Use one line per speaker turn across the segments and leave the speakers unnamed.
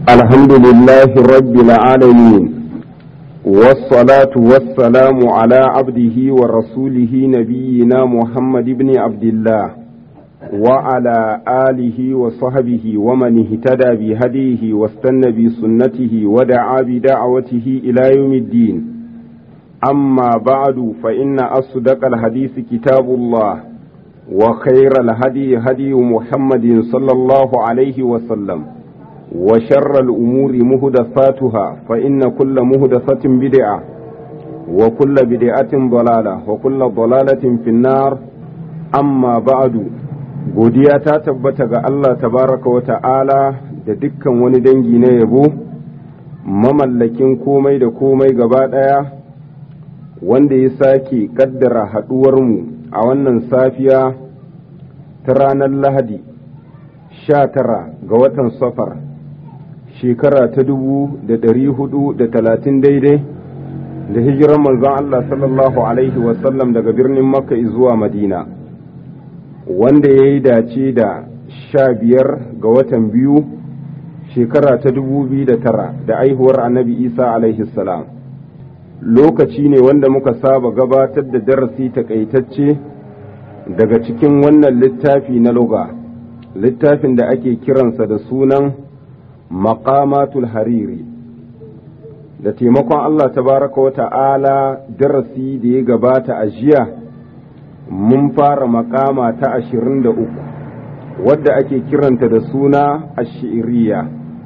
الحمد لله رب العالمين والصلاة والسلام على عبده ورسوله نبينا محمد بن عبد الله وعلى آله وصحبه ومن اهتدى بهديه واستنى بسنته ودعا بدعوته إلى يوم الدين أما بعد فإن أصدق الحديث كتاب الله وخير الهدي هدي محمد صلى الله عليه وسلم وشر الأمور مهدفاتها فإن كل مهدفة بدعة وكل بدعة ضلالة وكل ضلالة في النار أما بعد godiya ta tabbata ga Allah tabaraka wa ta'ala da dukkan wani dangi na yabo mamallakin komai da komai gaba ɗaya wanda ya sake ƙaddara haɗuwarmu a wannan safiya ta ranar lahadi sha tara ga watan safar shekara ta dubu da ɗari hudu da talatin daidai da hijiran manzon Allah sallallahu Alaihi wasallam daga birnin makka zuwa madina wanda ya yi dace da sha biyar ga watan biyu shekara ta dubu biyu da tara da aihuwar annabi isa alaihi salam lokaci ne wanda muka saba gabatar da darasi takaitacce daga cikin wannan littafi na loga littafin da ake kiransa da sunan maqamatul hariri da taimakon Allah tabaraka wa ta'ala darasi da ya gabata a jiya mun fara makama ta ashirin da uku wadda ake kiranta da suna ashiriya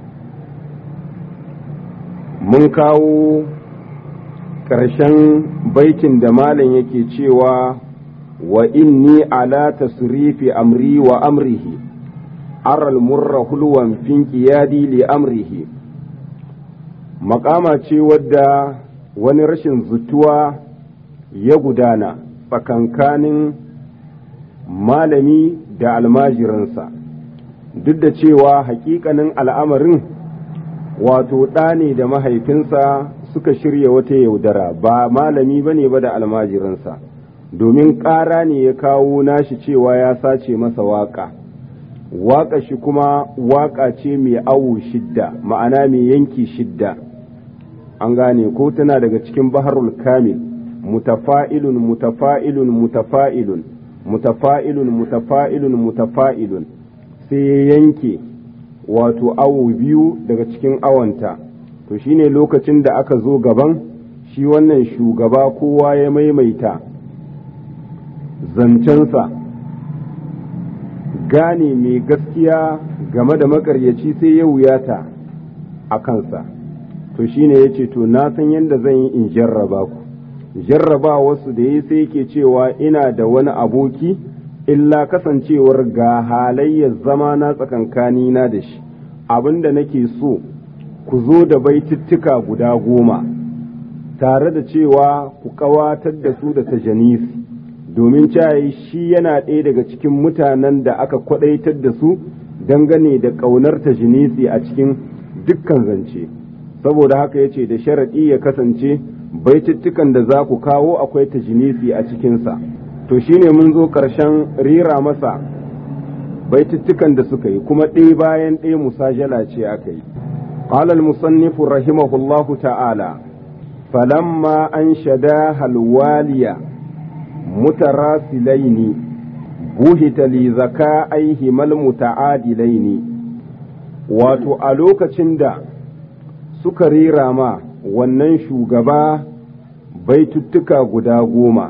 mun kawo ƙarshen baitin da malam yake cewa wa inni ala tasrifi amri wa amrihi aral murra hulwan fin qiyadi li amrihi makama ce wadda wani rashin zutuwa ya gudana tsakankanin malami da almajiransa duk da cewa hakikanin al'amarin wato ɗa ne da mahaifinsa suka shirya wata yaudara ba malami ba ne ba da almajiransa domin ƙara ne ya kawo nashi cewa ya sace masa waƙa waƙa shi kuma waƙa ce mai awo shidda ma'ana mai yanki shidda an gane ko tana daga cikin baharul kamil mutafa'ilun mutafa'ilun mutafa'ilun mutafa'ilun mutafa'ilun mutafa'ilun sai ya yanke wato awo biyu daga cikin awanta to shine lokacin da aka zo gaban shi wannan shugaba kowa ya maimaita zancensa gane mai gaskiya game da makaryaci sai ya wuyata a kansa to shine ya ce to na san yadda zan yi in jarraba ku jarraba wasu da ya sai ke cewa ina da wani aboki illa kasancewar ga halayyar zama na tsakankani na da shi abinda nake so ku zo da baitittuka guda goma tare da cewa ku kawatar da su da tajanisi domin cayi shi yana ɗaya daga cikin mutanen da aka kwadaitar da su dangane da ƙaunar tajinisi a cikin dukkan zance saboda haka ya ce da sharaɗi ya kasance baitittukan da za ku kawo akwai tajinisi a cikinsa to shine mun zo ƙarshen rira masa baitittukan da suka yi kuma ɗaya bayan ɗaya musajala ce aka yi قال المصنف رحمه الله تعالى فلما أنشداها الوالية متراسلين بهت لذكائهما المتعادلين wato a lokacin da suka rera ma wannan shugaba baituttuka guda goma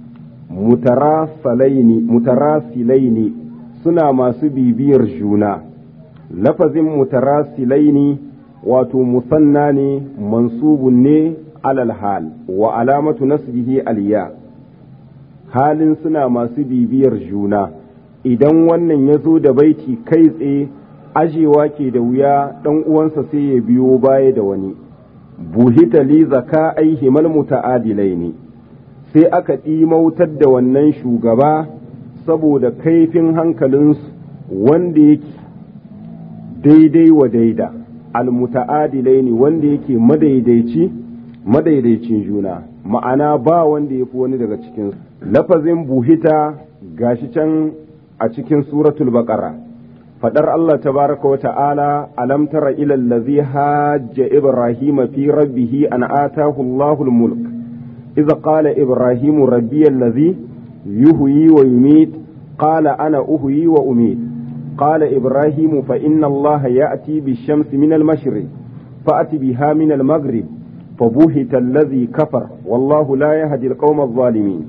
mutarasilaini suna masu bibiyar juna lafazin mutarasilaini wato musanna ne mansubun ne alal hal wa alamatu nasbihi aliya halin suna masu bibiyar juna idan wannan ya zo da baiti kai tsaye ajewa ke da wuya ɗan uwansa sai ya biyo baya da wani buhita li zaka aihimal muta'adilai ne sai aka ɗimautar da wannan shugaba saboda kaifin hankalinsu wanda yake daidai wa daida almuta'adilai ne wanda yake madaidaici madaidaicin juna ma'ana ba wanda ya fi wani daga cikinsu lafazin buhita gashi can a cikin suratul baqara fadar Allah tabaraka wa ta'ala alam tara ila allazi hajja ibrahima fi rabbih an atahu Allahu al-mulk idza qala ibrahimu rabbi allazi yuhyi wa yumit qala ana uhyi wa umit قال إبراهيم فإن الله يأتي بالشمس من المشرق فأت بها من المغرب فبهت الذي كفر والله لا يهدي القوم الظالمين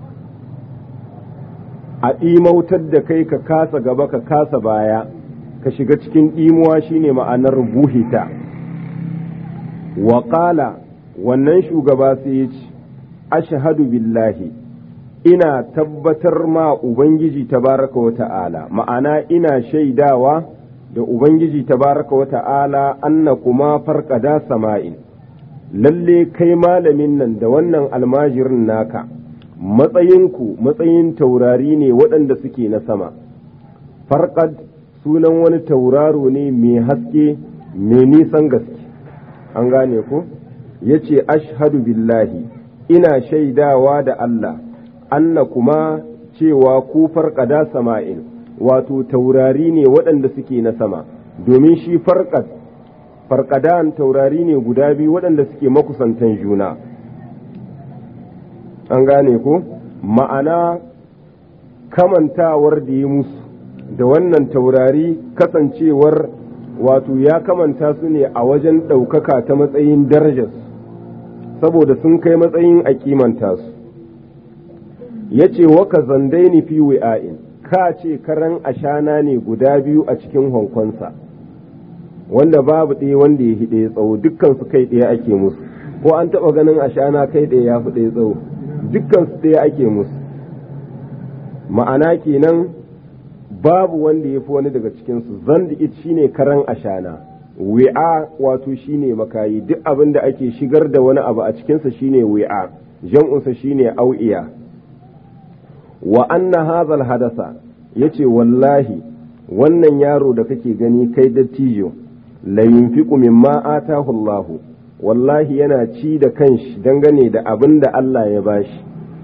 a ɗimautar da kai ka kasa gaba ka kasa baya ka shiga cikin ɗimuwa shine ma'anar buhita wa ƙala wannan shugaba sai ya ce ashhadu billahi ina tabbatar ma ubangiji tabaraka wa ta'ala ma'ana ina shaidawa da ubangiji tabaraka wa ta'ala anna kuma farkada sama'in lalle kai malamin nan da wannan almajirin naka matsayinku matsayin taurari ne waɗanda suke na sama farkad sunan wani tauraro ne mai haske mai nisan gaske an gane ku ya ce ashhadu billahi ina shaidawa da Allah anna kuma cewa ku farkada sama'in wato taurari ne waɗanda suke na sama domin shi farkad farkadan taurari ne guda biyu waɗanda suke makusantan juna an gane ko ma'ana kamantawar da yi musu da wannan taurari kasancewar wato ya kamanta su ne a wajen ɗaukaka ta matsayin darajar saboda sun kai matsayin a kimanta su ya ce waka zandai ni fi wi'a'in ka ce karan ashana ne guda biyu a cikin hankonsa wanda babu ɗaya wanda ya hi ɗaya tsawo dukkan su kai ɗaya ake musu ko an taɓa ganin ashana kai ɗaya ya fi ɗaya tsawo dukkan su ɗaya ake musu ma'ana kenan babu wanda ya fi wani daga cikinsu zandi'it shine karan ashana wi'a wato shine makayi duk abin da ake shigar da wani abu a cikinsa shine wi'a jam'unsa shine au'iya wa anna hazal hadasa yace wallahi wannan yaro da kake gani kai dattijo la yunfiqu mimma atahu Allah wallahi yana ci da kanshi dangane da abin da Allah ya bashi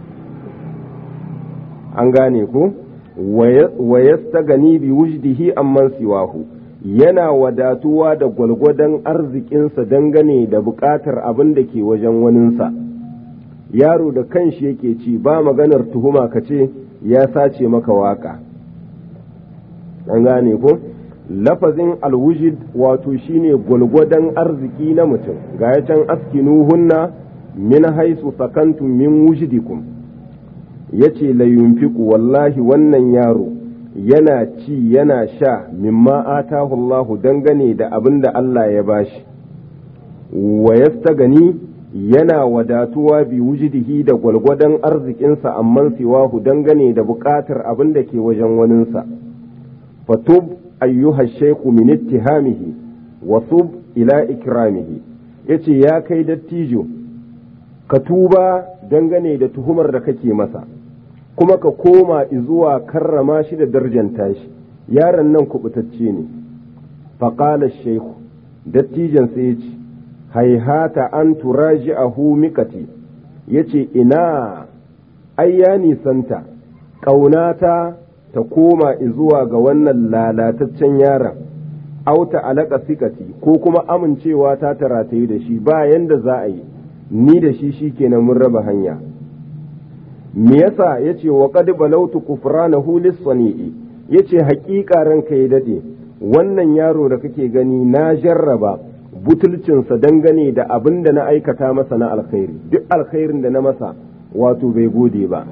an gane ku wa yastagani bi wujdihi amman siwahu yana wadatuwa da gwalgwadon arzikinsa dangane da buƙatar abin da ke wajen waninsa yaro da kanshi yake ci ba maganar tuhuma ka ce ya sace maka waka an gane ko lafazin alwujid wato shine gwalgwadon arziki na mutum ga ya can askinuhunna min haisu sakantum min wujidikum yace la yunfiqu wallahi wannan yaro yana ci yana sha mimma atahu Allahu dangane da abin da Allah ya bashi wa yastagani yana wadatuwa bi wujidihi da gwalgwadon arzikinsa amman siwahu dangane da buƙatar abin da ke wajen waninsa fatub ayyuha shaiku min ittihamihi wa tub ila ikramihi yace ya kai dattijo ka tuba dangane da tuhumar da kake masa kuma ka koma zuwa karrama shi da darjanta shi yaron nan kubutacce ne faƙala shaiku dattijan sai ya ce haihata an turaji a mikati ya ce ina ai ya nisanta ƙaunata ta koma zuwa ga wannan lalataccen yaron auta alaka sikati ko kuma amincewa ta taratayi da shi ba yanda za a yi ni da shi shi kenan mun raba hanya me yasa yace wa qad balautu kufranahu lis-sani'i yace haƙiƙa ranka ya dade wannan yaro da kake gani na jarraba butulcinsa dangane da abin da na aikata masa na alkhairi duk alkhairin da na masa wato bai gode ba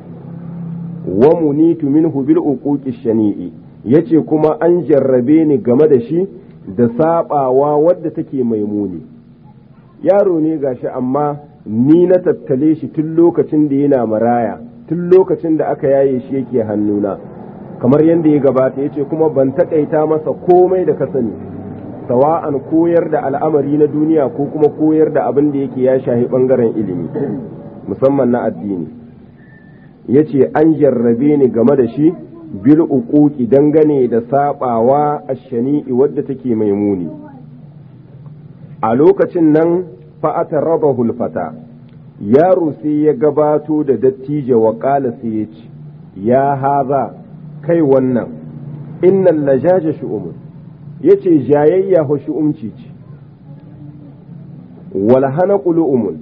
wa munitu minhu bil uquqi shani'i yace kuma an jarrabe ni game da shi da sabawa wadda take mai muni yaro ne gashi amma ni na tattale shi tun lokacin da yana maraya tun lokacin da aka yaye shi yake hannuna kamar yadda ya gabata yace kuma ban takaita masa komai da ka sani sawa'an koyar da al'amari na duniya ko kuma koyar da abin da yake ya shahi bangaren ilimi musamman na addini yace an jarrabe ni game da shi bil uquqi dangane da sabawa ashani'i wadda take mai muni a lokacin nan fa'ata raba hulfata yaro sai ya gabato da dattijo wa ƙala sai ya ce ya haza kai wannan innal lajaja shu'umun yace jayayya ho shu'umci ce wal hanaqu lu'umun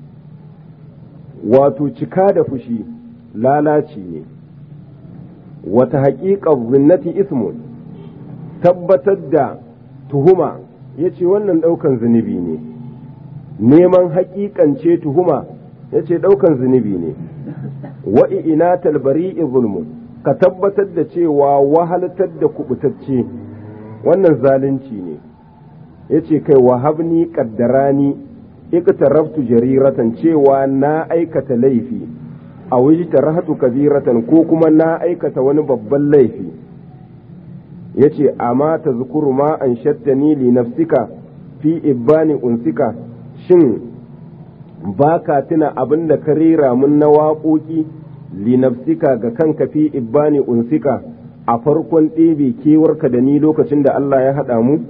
wato cika da fushi lalaci ne wata haƙiƙar zinnati ismun tabbatar da tuhuma ya ce wannan ɗaukan zunubi ne neman haƙiƙance tuhuma ya ce ɗaukan zunubi ne wa'i ina talbari zulmun ka tabbatar da cewa wahaltar da kubutacce wannan zalunci ne ya ce kai wahabni ƙaddarani iktaraftu jariratan cewa na aikata laifi a wujita rahatu kabiratan ko kuma na aikata wani babban laifi ya ce amma ta zukuru ma an shattani li nafsika fi ibbani unsika shin ba ka tuna abin da ka rera mun na waƙoƙi li nafsika ga kanka fi ibbani unsika a farkon ɗebe kewarka da ni lokacin da Allah ya haɗa mu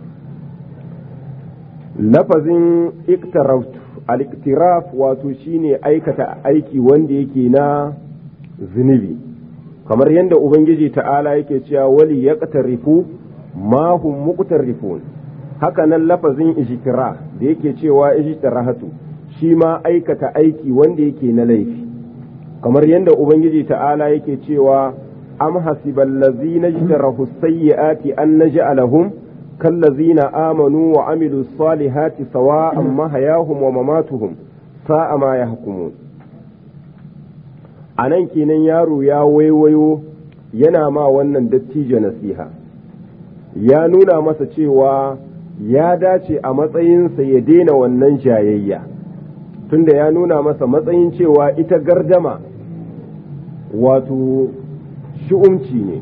lafazin iktaraftu al-iktiraf wato shine aikata aiki wanda yake na zunubi kamar yadda ubangiji ta'ala yake cewa wali yaqtarifu ma hum muqtarifun haka nan lafazin ijtira da yake cewa ijtirahatu shi ma aikata aiki wanda yake na laifi kamar yadda ubangiji ta'ala yake cewa am hasibal ladzina ijtarahu sayyiati an naj'alahum كالذين آمنوا وعملوا الصالحات سواء محياهم ومماتهم ساء ما يحكمون anan kenan yaro ya waiwayo yana ma wannan dattijo nasiha ya nuna masa cewa ya dace a matsayinsa ya daina wannan jayayya tunda ya nuna masa matsayin cewa ita gardama wato shi'umci ne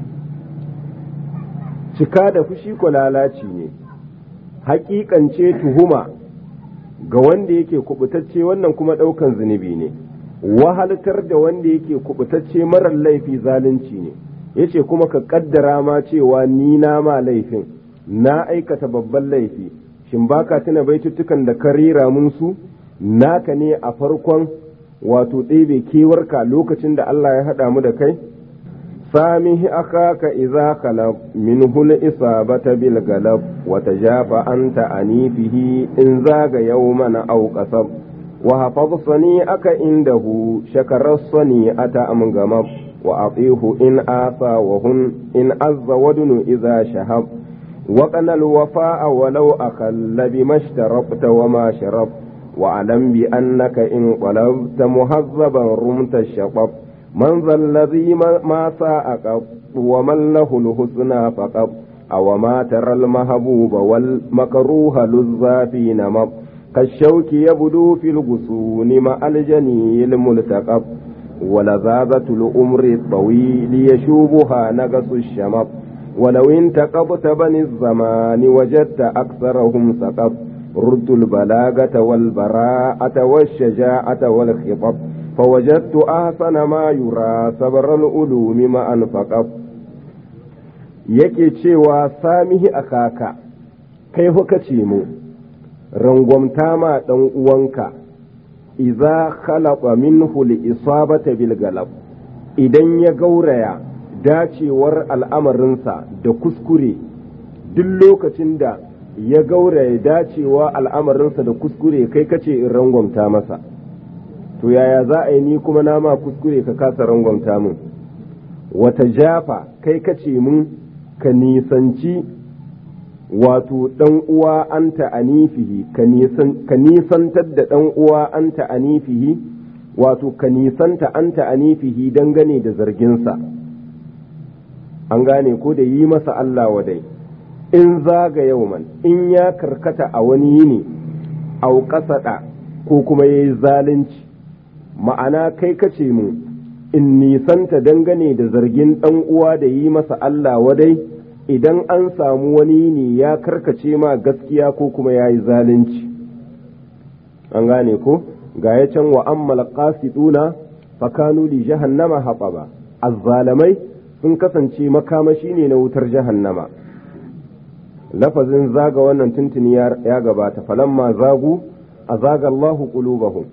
cika da fushi ko lalaci ne hakikance tuhuma ga wanda yake kubutacce wannan kuma ɗaukan zunubi ne wahaltar da wanda yake kubutacce marar laifi zalunci ne yace kuma ka kaddara ma cewa ni na ma laifin na aikata babban laifi shin baka tuna baituttukan da ka rera mun su naka ne a farkon wato ɗebe kewarka lokacin da Allah ya haɗa mu da kai سامه أخاك إذا خلف منه الإصابة بالغلب وتجاب أنت أنيفه إن زاغ يوما أو قصب وحفظ صنيعك عنده شكر الصنيعة أم غمب وأطيه إن آثى وهن إن عز ودن إذا شهب وقن الوفاء ولو أخل بما اشتربت وما شرب وأعلم بأنك إن قلبت مهذبا رمت الشطب من ذا الذي ما ساء قط ومن له الحسنى فقط أو ما ترى المهبوب والمكروه لذا في نمط كالشوك يبدو في الغصون مع الجني الملتقب ولذاذة الأمر الطويل يشوبها نقص الشمط ولو انتقبت بني الزمان وجدت أكثرهم سقط رد البلاغة والبراءة والشجاعة والخطب فوجدت أحسن ما يرى صبر العلوم ما أنفقت yake cewa samihi a kaka kai huka ce mu rangwamta ma ɗan uwanka iza khalaqa minhu li isabata bil galab idan ya gauraya dacewar al'amarinsa da kuskure duk lokacin da ya gauraya dacewa al'amarinsa da kuskure kai kace in rangwamta masa to yaya za a yi ni kuma na ma kuskure ka kasa rangwamta min wata jafa kai kace mun ka nisanci wato ɗan uwa anta anifihi ka nisantar da ɗan uwa anta anifihi wato ka nisanta anta anifihi dangane da zarginsa an gane ko da yi masa Allah wadai in zaga yauman in ya karkata a wani yini au kasaɗa ko kuma ya yi zalunci ma'ana kai kace mu in nisanta dangane da zargin ɗan uwa da yi masa Allah wadai idan an samu wani ne ya karkace ma gaskiya ko kuma ya yi zalunci an gane ko ga ya can wa ammal qasiduna fakanu li jahannama haɓaba azzalamai sun kasance makamashi ne na wutar jahannama lafazin zaga wannan tuntuni ya gabata falamma zagu a zaga Allahu qulubahum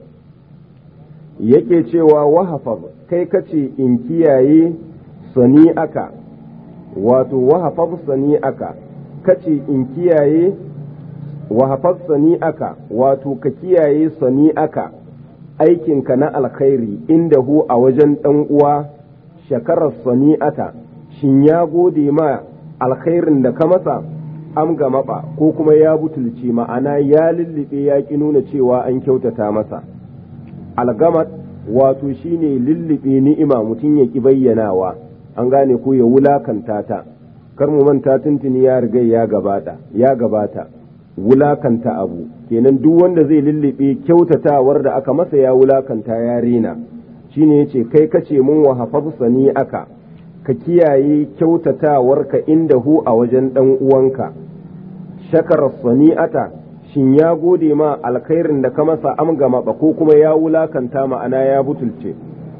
yake cewa wahafaz kai kace in kiyaye sani aka wato wahafaz aka kace in kiyaye wahafaz aka wato ka kiyaye aka aikinka na alkhairi inda hu a wajen ɗan uwa shakarar sani'ata shin ya gode ma alkhairin da ka masa am ga maba ko kuma ya butulci ma'ana ya lullube ya ki nuna cewa an kyautata masa algamat wato shine lullube ni'ima mutum ya ki bayyanawa an gane ko ya wulakanta ta kar mu manta tuntuni ya riga ya gabata ya gabata wulakanta abu kenan duk wanda zai lullube kyautatawar da aka masa ya wulakanta ya rena shine yace kai kace mun wa hafazsani aka ka kiyaye kyautatawarka inda hu a wajen dan uwanka shakar sani'ata shin ya gode ma alkhairin da ka masa amgama ba ko kuma ya wulakanta ma'ana ya butulce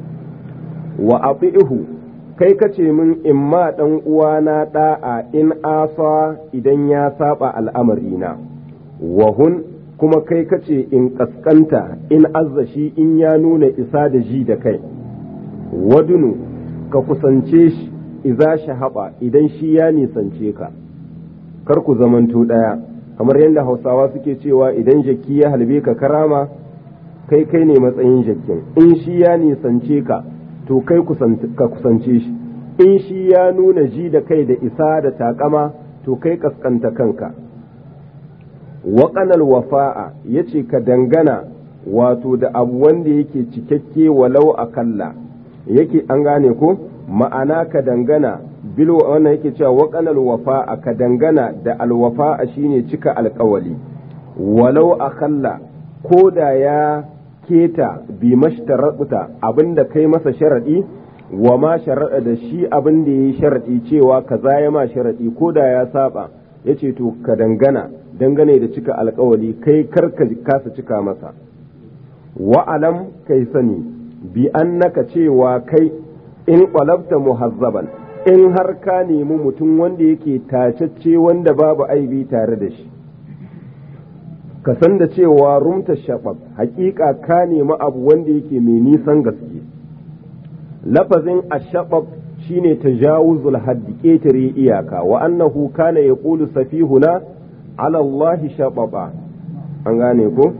wa ati'hu kai kace min in ma dan uwana da'a in asa idan ya saba al'amarina wa hun kuma kai kace in kaskanta in azzashi in ya nuna isa da ji da kai wadunu ka kusance shi iza shahaba idan shi ya nisance ka kar ku zamanto ɗaya kamar yadda hausawa suke cewa idan jaki ya halbe ka karama kai kai ne matsayin jakin in shi ya nisance ka to kai ka kusance shi in shi ya nuna ji da kai da isa da takama to kai kaskanta kanka waƙanar wafa'a ya ce ka dangana wato da abu wanda yake cikakke walau akalla yake an gane ko ma'ana ka dangana bil wannan yake cewa waƙanar wafa'a ka dangana da alwafa'a shine cika alƙawali walau akalla ko da ya keta bi mashtarata abinda kai masa sharadi wa ma sharaɗa da shi abin da ya yi sharaɗi cewa kaza ya ma sharaɗi ko da ya saba ya ce to ka dangana dangane da cika alkawali kai karka kasa cika masa wa'alam kai sani bi annaka cewa kai in ƙwalabta muhazzaban in har ka nemi mutum wanda yake tacacce wanda babu aibi tare da shi ka san da cewa rumta shabab hakika ka nemi abu wanda yake mai nisan gaske lafazin ashabab shine tajawuzul haddi ƙetare iyaka wa annahu kana yaqulu safihuna ala Allah shababa an gane ko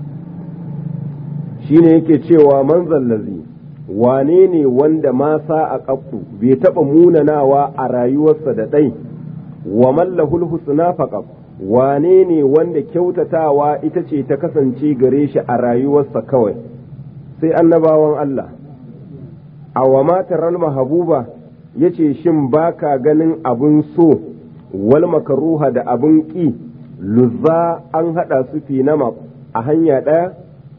shine yake cewa manzal lazi wane ne wanda ma sa a ƙafu bai taɓa munanawa a rayuwarsa da ɗai wa mallahul husna faqab wane ne wanda kyautatawa ita ce ta kasance gare shi a rayuwarsa kawai sai annabawan Allah a wa mataral mahabuba ya ce shin baka ganin abin so wal makaruha da abin ƙi luzza an haɗa su fi nama a hanya ɗaya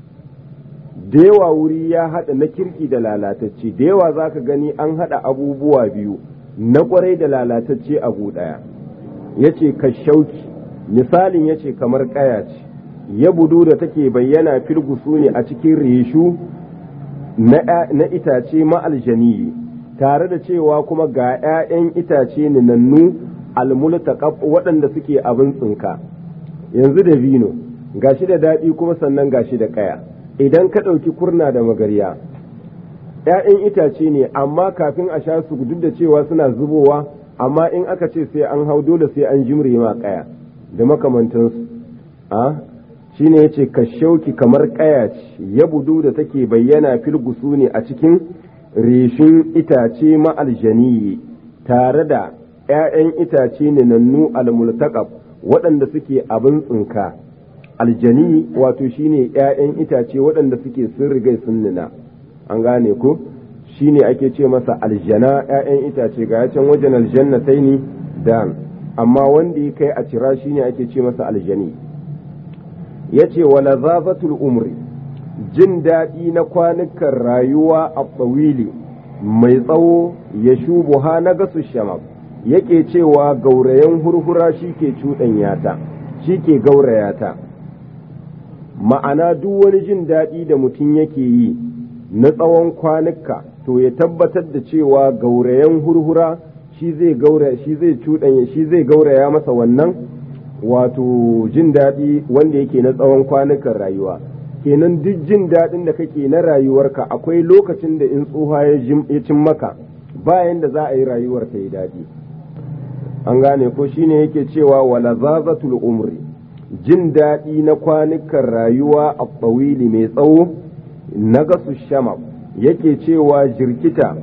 da yawa wuri ya haɗa na kirki da lalatacce da yawa za ka gani an haɗa abubuwa biyu na ƙwarai da lalatacce abu ɗaya ya ce ka shauki misalin ya ce kamar ƙaya ce ya budu da take bayyana filgusu ne a cikin reshu na itace ma'aljaniyi tare da cewa kuma ga 'ya'yan itace ninannu almultaqab waɗanda suke abin tsinka yanzu da vino gashi da daɗi kuma sannan gashi da ƙaya idan ka ɗauki kurna da magarya ‘ya'yan itace ne amma kafin a sha su duk da cewa suna zubowa amma in aka ce sai an hau dole sai an jimre ma ƙaya da makamantansu a shi ne ya ce ka shauki kamar ƙaya ce ya budu da take bayyana filgusu ne a cikin reshin itace ma'aljaniyi tare da ‘ya'yan itace ne nannu almultaqab waɗanda suke abin tsinka aljani wato shine ‘ya'yan itace waɗanda suke sun rigai sun nuna an gane ko shine ake ce masa aljana ‘ya'yan itace ga can wajen aljanna sai ni da amma wanda ya kai a cira shine ake ce masa aljani ya ce wa lazazatul umri jin daɗi na kwanukan rayuwa a tsawili mai tsawo ya shubu ha na gasu shamab yake cewa gaurayen hurhura shi ke cuɗanyata shi ke gaurayata ma'ana duk wani jin daɗi da mutum yake yi na tsawon kwanuka to ya tabbatar da cewa gaurayen hurhura shi zai gauraya shi zai cuɗanya shi zai gauraya masa wannan wato jin daɗi wanda yake na tsawon kwanukan rayuwa kenan duk jin daɗin da kake na rayuwarka akwai lokacin da in tsuha ya cin maka bayan da za a yi rayuwar ta yi daɗi an gane ko shine yake cewa wala zazatul umri jin daɗi na kwanukan rayuwa a tsawili mai tsawo na gasu shamab yake cewa jirkita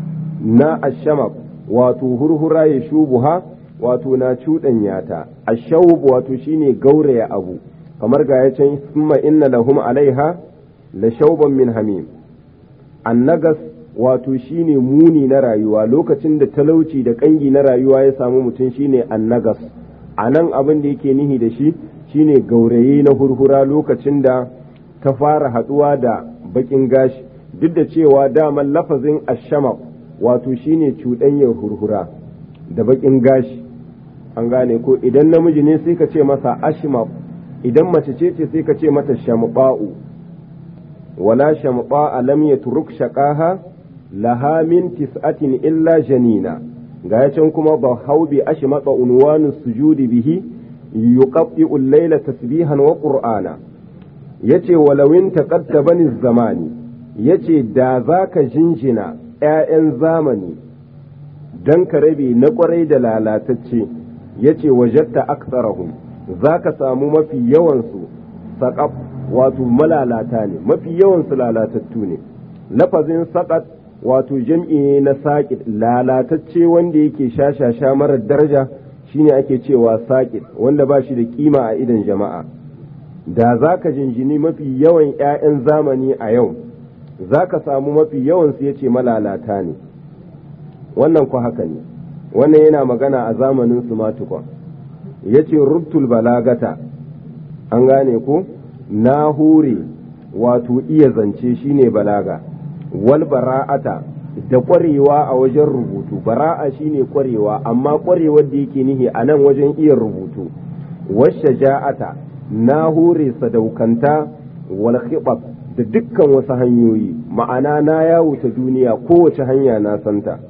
na ashamab wato hurhura ya shubuha wato na cuɗanya ta ashawub wato shine gauraya abu kamar ga ya can summa inna lahum alaiha la shauban min hamim annagas wato shine muni na rayuwa lokacin da talauci da kangi na rayuwa ya samu mutum shine annagas a nan abin da yake nihi da shi shine gauraye na hurhura lokacin da ta fara haɗuwa da bakin gashi duk da cewa daman lafazin ashama wato shine cuɗanyar hurhura da bakin gashi an gane ko idan namiji ne sai ka ce masa ashima idan mace ce ce sai ka ce mata shamɓa'u wala shamɓa lam yatruk shaqaha laha min tis'atin illa janina ga can kuma ba hau bi ashmaqa unwanu sujudi bihi yuqabbi'u al-layla tasbihan wa qur'ana yace walawin taqadda bani zamani yace da zaka jinjina ƴaƴan zamani dan ka rabe na kwarai da lalatacce yace wajatta aktsarahum zaka samu mafi yawan su saqaf wato malalata ne mafi yawan su lalatattu ne lafazin saqat wato jam'i ne na saƙid lalatacce wanda yake shashasha marar daraja shine ake cewa saƙid wanda ba shi da kima a idan jama'a da za ka jinjini mafi yawan 'ya'yan zamani a yau za ka samu mafi yawan su yace malalata ne wannan ku haka ne wannan yana magana a zamanin su matukwa ya ce rubtul balagata an gane ko na hure wato iya zance shine balaga wal bara'ata da ƙwarewa a wajen rubutu bara'a shine ƙwarewa amma ƙwarewar da yake nihi a nan wajen iya rubutu washe ja'ata na hure sadaukanta wal khibab da dukkan wasu hanyoyi ma'ana na yawo ta duniya kowace hanya na santa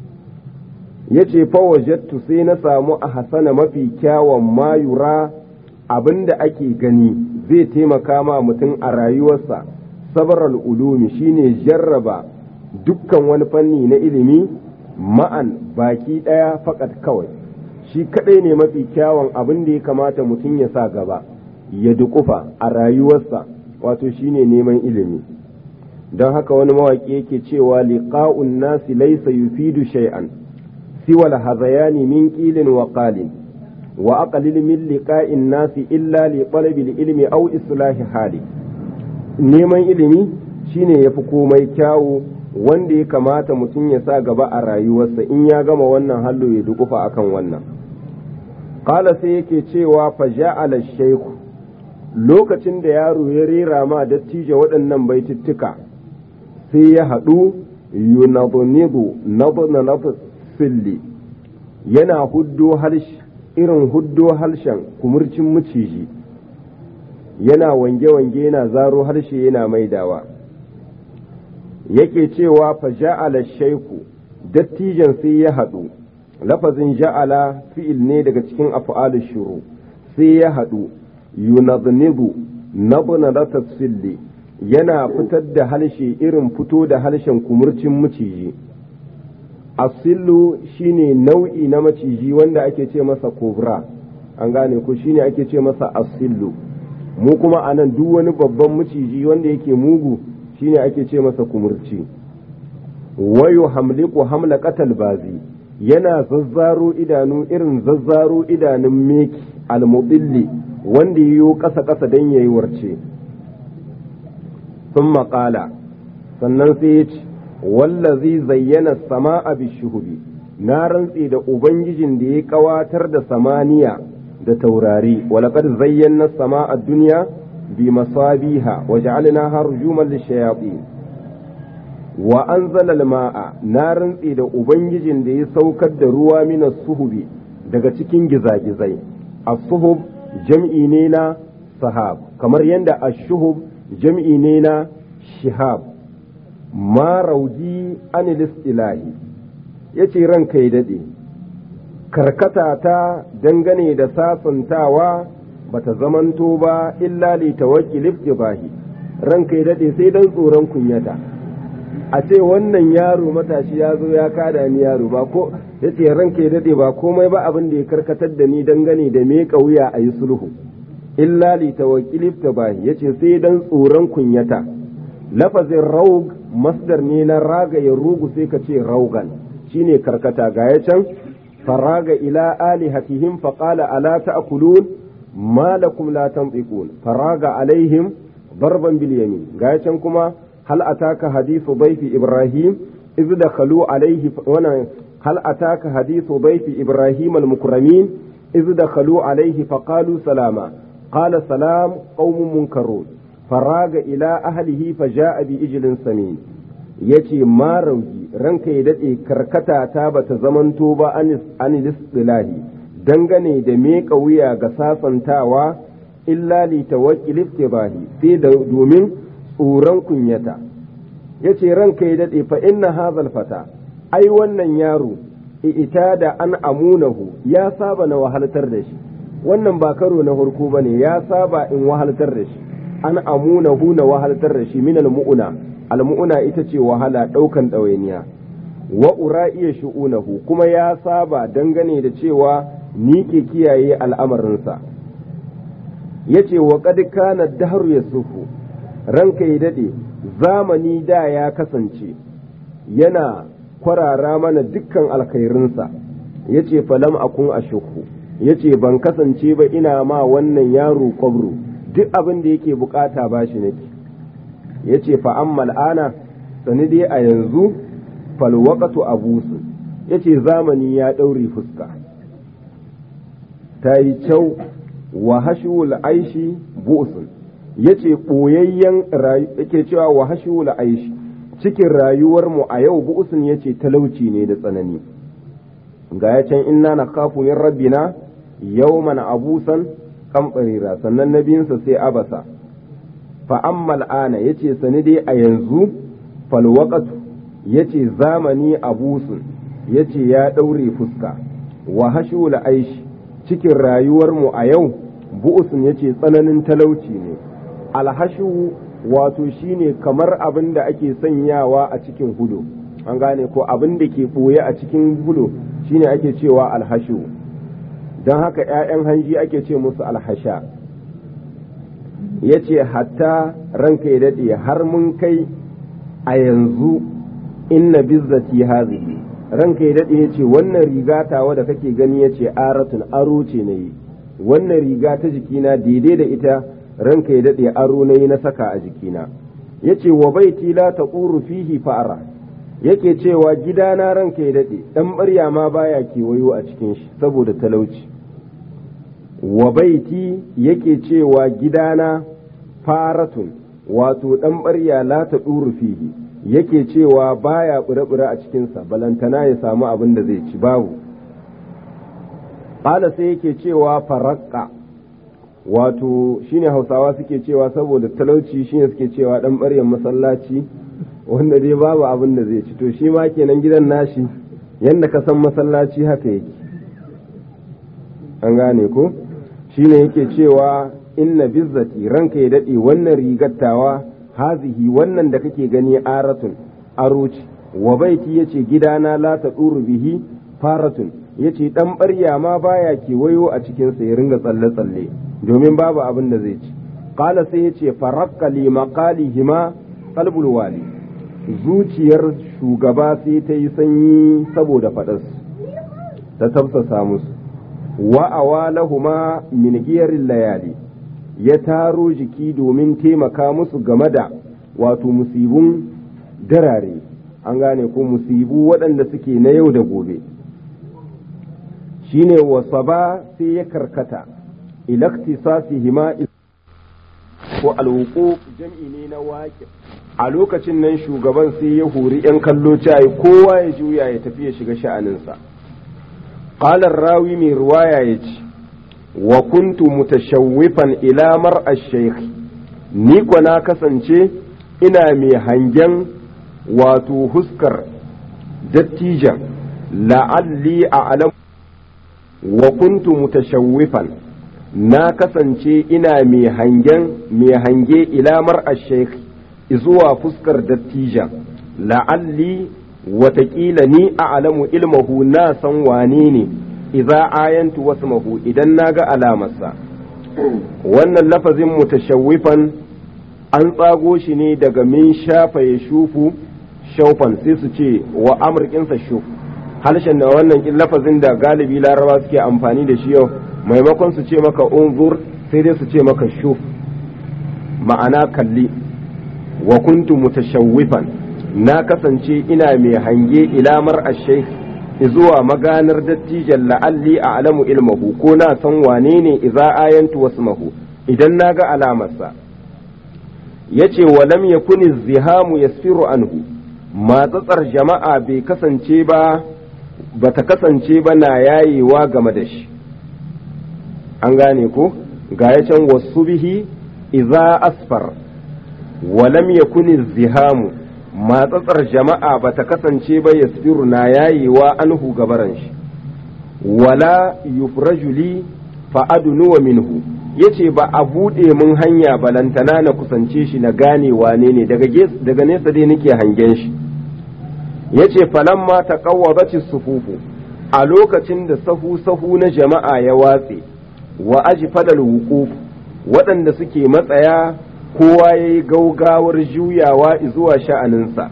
yace fa wajattu sai na samu a hasana mafi kyawun mayura abinda ake gani zai taimaka ma mutum a rayuwarsa sabaral ulumi shine jarraba dukkan wani fanni na ilimi ma'an baki ɗaya fakat kawai shi kaɗai ne mafi kyawun abin da ya kamata mutum ya sa gaba ya dukufa a rayuwarsa wato shine neman ilimi don haka wani mawaƙi yake cewa liqa'un nasi laysa yufidu shay'an siwa al-hazayani min qilin wa qalin wa aqlil min liqa'in nasi illa li talabil ilmi aw islahi hali neman ilimi shine yafi komai kyawu wanda ya kamata mutum ya sa gaba a rayuwarsa in ya gama wannan hallo ya dukufa akan wannan qala sai yake cewa fa ja'ala shaykhu lokacin da yaro ya rera ma dattijo waɗannan baitittuka sai ya haɗu yunadunidu naduna silli yana huddo harshe irin huddo harshen kumurcin maciji yana wange-wange yana zaro harshe yana maidawa yake cewa fa ja'ala shaiku dattijan sai ya haɗu lafazin ja'ala fi'il ne daga cikin af'alu shuru sai ya haɗu yunadnibu nabna silli yana fitar da harshe irin fito da harshen kumurcin maciji asillu shine nau'i na maciji wanda ake ce masa kobra an gane ko shine ake ce masa asillu mu kuma anan duk wani babban maciji wanda yake mugu shine ake ce masa kumurci wayo hamliku hamla qatal bazi yana zazzaro idanu irin zazzaro idanun meki almubilli wanda yiwo ƙasa ƙasa don yayi warce sun maƙala sannan sai ya ce wallazi zayyana sama'a bishuhubi na rantse da ubangijin da ya ƙawatar da samaniya da taurari walaƙad zayyana sama'a duniya bi masabiha wa ja'alnaha rujuman lishayatin wa anzala al-ma'a na rantse da ubangijin da ya saukar da ruwa mina suhubi daga cikin gizagizai as-suhub jam'i ne na sahab kamar yadda ashuhub jam'i ne na shihab ma rauji anilis ilahi ya ce ranka ya daɗe karkata ta dangane da sasantawa bata zamanto ba illa li tawakkil iftibahi ranka ya daɗe sai dan tsoron kunyata a ce wannan yaro matashi ya zo ya kada ni yaro ba ko ya ce ranka ya daɗe ba komai ba abin da ya karkatar da ni dangane da me wuya a yi sulhu illa li tawakkilif tabahi yace sai dan tsoron kunyata lafazin raug masdar ne na raga ya rugu sai ka ce raugan shine karkata ga ya can faraga ila alihatihim faqala ala ta'kulun ma lakum la tantiqun faraga alaihim darban bil yamin ga ya can kuma hal ataka hadithu dayfi ibrahim iz dakhalu alaihi wana hal ataka hadithu dayfi ibrahim al mukramin iz dakhalu alaihi faqalu salama qala salam qaumun munkarun faraga ila ahlihi faja'a bi ijlin samin yace ma rauji ranka ya dade karkata ta bata zamanto ba an istilahi dangane da meka wuya ga sasantawa illa li tawakkil iftibahi sai da domin tsoron kunyata yace ranka ya dade fa inna hadhal fata ai wannan yaro ita da an amunahu ya saba na wahaltar da shi wannan ba karo na farko bane ya saba in wahaltar da shi an amunahu na wahaltar da shi min almu'una almu'una ita ce wahala ɗaukan ɗawainiya wa ura'iya shu'unahu kuma ya saba dangane da cewa ni ke kiyaye al'amarinsa yace wa qad kana dahru yasufu ranka ya dade zamani da ya kasance yana kwarara mana dukkan alkhairinsa yace falam akun ashukhu yace ban kasance ba ina ma wannan yaro kwabro duk abin da yake bukata ba shi nake ya ce fa'ammal ana sani dai a yanzu falwakatu abusu ya ce zamani ya ɗaure fuska ta yi kyau wa hashiwul aishi bu'usun ya ce ɓoyayyen yake cewa wa hashiwul aishi cikin rayuwarmu a yau bu'usun ya ce talauci ne da tsanani ga ya can inna na kafu min rabbina yawman abusan kamɓarira sannan na biyunsa sai abasa fa'ammal ana ya ce sani dai a yanzu falwaƙatu ya ce zamani abusun ya ce ya ɗaure fuska wa hashul aishi cikin rayuwarmu a yau bu'usun ya ce tsananin talauci ne alhashu wato shine kamar abin da ake sanyawa a cikin hudo an gane ko abin da ke ɓoye a cikin hudo shine ake cewa alhashu don haka ‘ya'yan hanji ake ce musu alhasha ya ce hatta ranka ya daɗe har mun kai a yanzu inna bizzati hazihi ranka ya daɗe ya ce wannan riga tawa da kake gani ya ce aratun aro ce na yi wannan riga ta jikina daidai da ita ranka ya daɗe aro na yi na saka a jikina ya ce wa baiti la ta fihi fa'ara yake cewa gidana ranka ya daɗe ɗan ɓarya ma baya kewayo a cikin shi saboda talauci wa baiti yake cewa gidana faratun wato ɗan ɓarya la ta ɗuru fihi yake cewa baya ɓure-ɓure a cikinsa balantana ya samu abin da zai ci babu ƙala sai yake cewa farakka wato shine hausawa suke cewa saboda talauci shine suke cewa ɗan ɓaryan masallaci wanda dai babu abin da zai ci to shi ma kenan gidan nashi yadda ka san masallaci haka yake an gane ko shine yake cewa inna bizzati ranka ya daɗe wannan rigattawa hazihi wannan da kake gani aratun aroci wa baiti yace gidana la ta bihi faratun yace dan ɓarya ma baya kewayo a cikin sa ya ringa tsalle tsalle domin babu abin da zai ci qala sai yace farakka li maqalihima qalbul wali zuciyar shugaba sai ta yi sanyi saboda faɗas ta tafsasa musu wa awalahuma min giyarin layali ya taro jiki domin taimaka musu game da wato musibun darare an gane ko musibu waɗanda suke na yau da gobe shine wasaba sai ya karkata ilaktisasihima ko alwuku jam'i ne na waƙi a lokacin nan shugaban sai ya hori 'yan kallo cayi kowa ya juya ya tafi ya shiga sha'aninsa ƙalar rawi mai ruwaya ya ce wa kuntu mutashawwifan ila mar'a shaykh ni ko na kasance ina mai hangen wato huskar dattijan la'alli a'lam wa kuntu mutashawwifan na kasance ina mai hangen mai hange ila mar'a shaykh zuwa fuskar dattijan la'alli watakila ni a alamu ilmahu na san wane ne idza ayantu wasmahu idan na ga alamarsa wannan lafazin mutashawwifan an tsago shi ne daga min shafa ya shufu shaufan sai su ce wa amurkinsa shuf harshen da wannan lafazin da galibi laraba suke amfani da shi yau maimakon su ce maka unzur sai dai su ce maka shuf ma'ana kalli wa kuntu mutashawwifan na kasance ina mai hange ilamar ashai zuwa maganar dattijan la'alli a alamu ilmahu ko na san wane ne iza ayantu wasmahu idan na ga alamarsa ya ce wa lam yakuni zihamu yasfiru anhu matsatsar jama'a bai kasance ba ba ta kasance ba na yayewa game da shi an gane ko ga ya can wasu bihi iza asfar wa lam yakuni zihamu matsatsar jama'a ba ta kasance ba yasfiru na yayewa anhu gabaran shi wala yufrajuli fa'adunuwa minhu yace ba a buɗe mun hanya balantana na kusance shi na gane wane ne daga nesa dai nake hangen shi yace falamma taqawwabati sufufu a lokacin da sahu sahu na jama'a ya watse wa ajfadal wuquf waɗanda suke matsaya kowa ya yi gaugawar juyawa zuwa sha'aninsa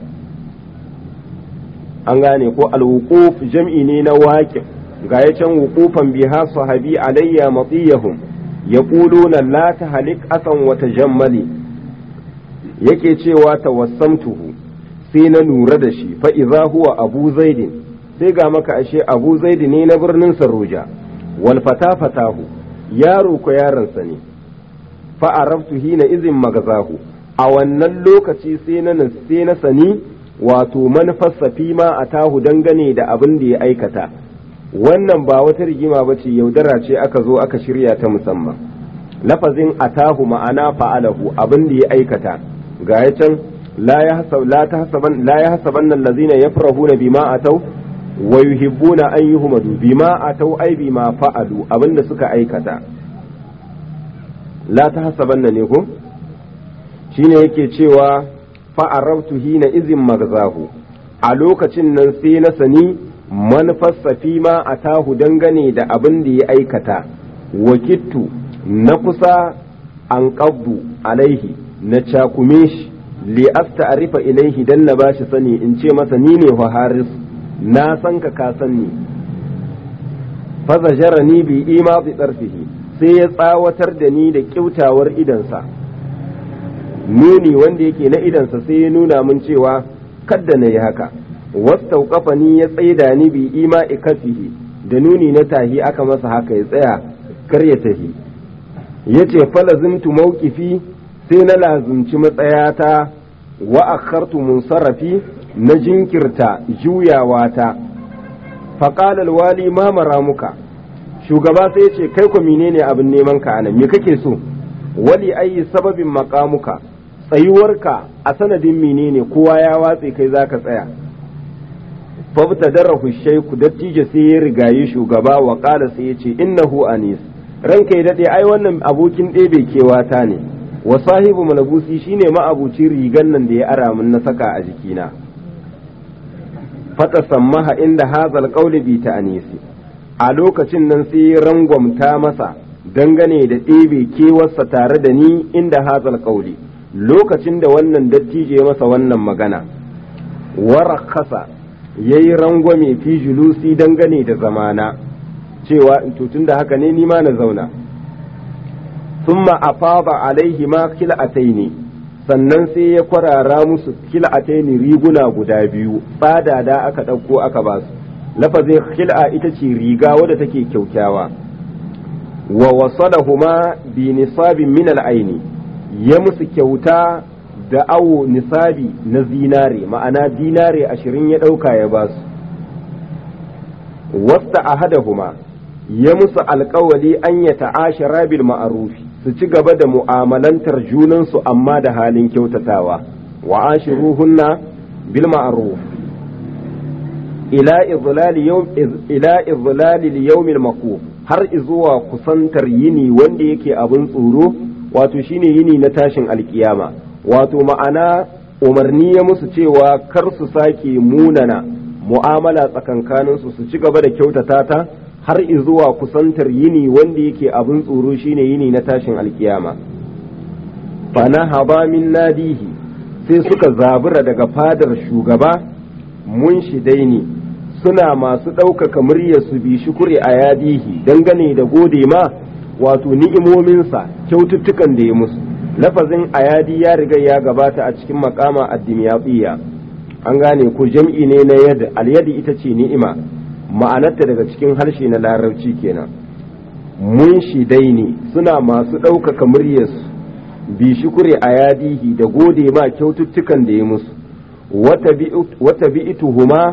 an gane ko alwuquf jam'i ne na waƙif ga ya can wuqufan biha sahabi alayya matiyahum yaquluna la tahlik asan wa tajammali yake cewa tawassamtuhu sai na nura da shi fa idza huwa abu zaidin sai ga maka ashe abu zaidi ne na birnin saroja wal fata fatahu yaro ko yaronsa ne fa arabtu hina izin magazahu a wannan lokaci sai na sai na sani wato manufarsa fi ma a tahu dangane da abin da ya aikata wannan ba wata rigima ba ce yaudara ce aka zo aka shirya ta musamman lafazin atahu ma'ana fa'alahu abin da ya aikata ga ya can la ya hasaban nan lazina ya farahuna bima atau wa yuhibbuna an yuhmadu bima atau ai bima fa'alu abin da suka aikata la ta hasaban ne ko shine yake cewa fa'arabtu hina izin magzahu a lokacin nan sai na sani manufarsa fi ma a tahu dangane da abin da ya aikata wakittu na kusa an ƙabdu alaihi na cakume shi li arifa ilaihi dan na bashi sani in ce masa ni ne wa haris na san ka ka san ni fa ni bi ima bi tsarfihi sai ya tsawatar da ni da kyautawar idansa nuni wanda yake na idansa sai ya nuna min cewa kadda na yi haka wastauƙafa ni ya tsaida ni bi ima ikafihi da nuni na tahi aka masa haka ya tsaya kar ya tahi ya ce falazimtu mawqifi sai na lazumci matsayata wa akhartu munsarafi na jinkirta juyawata faqala alwali ma maramuka shugaba sai ya ce kai ko menene abin neman ka anan me kake so wali ayi sababin maqamuka tsayuwarka a sanadin menene kowa ya watse kai zaka tsaya fabta darahu shaiku dattijo sai ya rigayi shugaba wa kala sai ya ce innahu anis ranka ya dade ai wannan abokin ɗebe kewata ne wa sahibu malabusi shine ma'abucin rigan nan da ya ara min na saka a jikina fata sammaha inda hazal qawli bi ta'anisi a lokacin nan sai rangwamta masa dangane da ɗebe kewarsa tare da ni inda hazal qawli lokacin da wannan dattijo ya masa wannan magana warakasa ya yi rangwame fi julusi dangane da zamana cewa tun da haka ne nima na zauna summa afaba alaihi ma kil'ataini sannan sai ya kwarara musu kil'ataini riguna guda biyu tsada da aka ɗauko aka ba su lafazin kil'a ita ce riga wadda take kyaukyawa wa wasadahuma bi nisabin min al'aini ya musu kyauta da awo nisabi na zinare ma'ana dinare ashirin ya ɗauka ya ba su wasta ahadahuma ya musu alkawali an ya ta'ashara bil ma'arufi su ci gaba da mu'amalantar junansu amma da halin kyautatawa wa ashiruhunna bil ma'ruf ila izlali yawm ila izlali yawmil maquf har izuwa kusantar yini wanda yake abin tsoro wato shine yini na tashin alkiyama wato ma'ana umarni ya musu cewa kar su sake munana mu'amala tsakankaninsu su ci gaba da kyautata ta har zuwa kusantar yini wanda yake abin tsoro shine yini na tashin alkiyama fana haba min nadihi sai suka zabura daga fadar shugaba mun shidaini suna masu ɗaukaka muryar su bi shukuri a yadihi dangane da gode ma wato ni'imominsa kyaututtukan da ya musu lafazin ayadi ya riga ya gabata a cikin makama addimiyatiyya an gane ko jam'i ne na yadda alyadi ita ce ni'ima ma'anarta daga cikin harshe na larabci kenan mun shidaini suna masu ɗaukaka muryarsu bi shukuri a yadihi da gode ma kyaututtukan da ya musu wata bi'ituhuma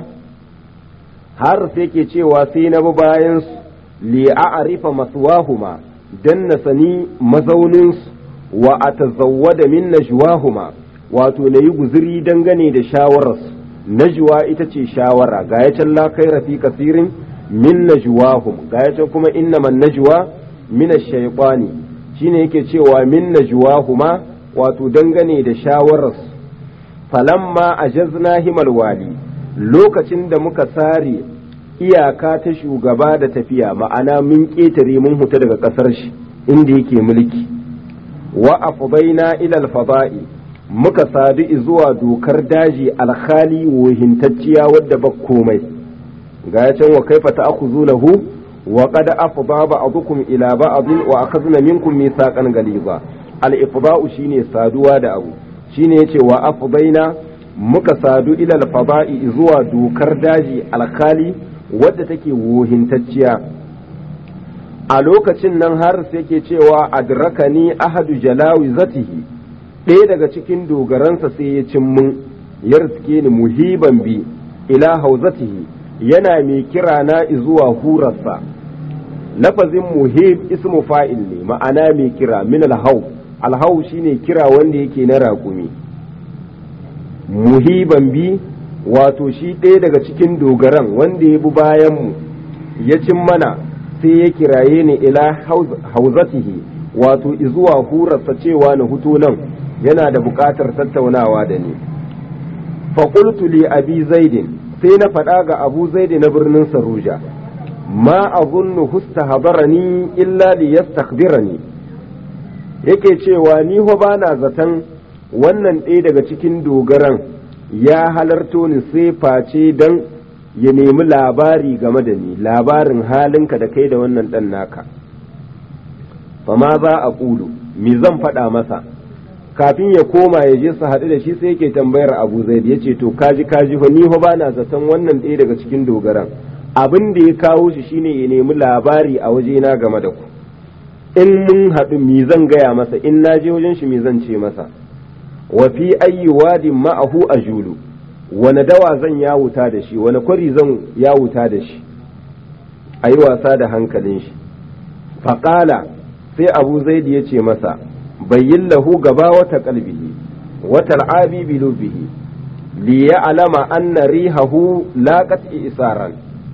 har sai ke cewa sai na bi bayan li a'rifa maswahuma dan na sani mazauninsu wa atazawwada min najwahuma wato na yi guziri dangane da shawararsu najwa ita ce shawara ga ya can la khaira fi kasirin min najwahum ga ya can kuma innaman najwa min ash-shaytani shine yake cewa min najwahuma wato dangane da shawararsu falamma ajazna himal wali lokacin da muka sare iyaka ta shugaba da tafiya ma'ana mun ƙetare mun huta daga ƙasar shi inda yake mulki wa afdaina ila al-fada'i muka sadu zuwa dokar daji alkhali wohintacciya wadda ba komai ga ya can wa kaifa ta'khuzunahu wa qad afda ba'dukum ila ba'din wa akhadna minkum mithaqan galiza al-ifda'u shine saduwa da abu shine yace wa afdaina muka sadu ila al-fada'i zuwa dokar daji alkhali wadda take wohintacciya a lokacin nan har sai ke cewa adrakani ahadu jalawi zatihi ɗaya daga cikin dogaransa sai ya cin mun ya riske ni muhiban bi ila hauzatihi yana mai kira na zuwa hurarsa lafazin muhib ismu fa'il ne ma'ana mai kira min alhau alhau shine kira wanda yake na raƙumi muhiban bi wato shi ɗaya daga cikin dogaran wanda ya bi bayanmu ya cin mana sai ya kiraye ni ila hauzatihi wato izuwa hurarsa cewa na hutu nan yana da buƙatar tattaunawa da ni faƙultu li abi zaidin sai na faɗa ga abu zaidi na birnin saruja ma azunnu husta habarani illa li yastakbirani yake cewa ni ho bana zaton wannan ɗaya daga cikin dogaran ya halarto ni sai face dan ya nemi labari game da ni labarin halinka da kai da wannan ɗan naka fama za a ƙulu me zan faɗa masa kafin ya koma ya je su haɗu da shi sai yake tambayar abu zaid ya ce to kaji kaji fa ni fa bana zaton wannan ɗaya daga cikin dogaran abin da ya kawo shi shine ya nemi labari a wajena game da ku in mun haɗu me zan gaya masa in na je wajen shi me zan ce masa wa fi ayyi wadin ma'ahu ajulu wani dawa zan yawuta da shi wani kwari zan yawuta da shi a yi wasa da hankalin shi faƙala sai abu zaidi ya ce masa bayyin lahu gaba wata kalbihi wata al'abi bilubihi li ya alama anna rihahu laqat isaran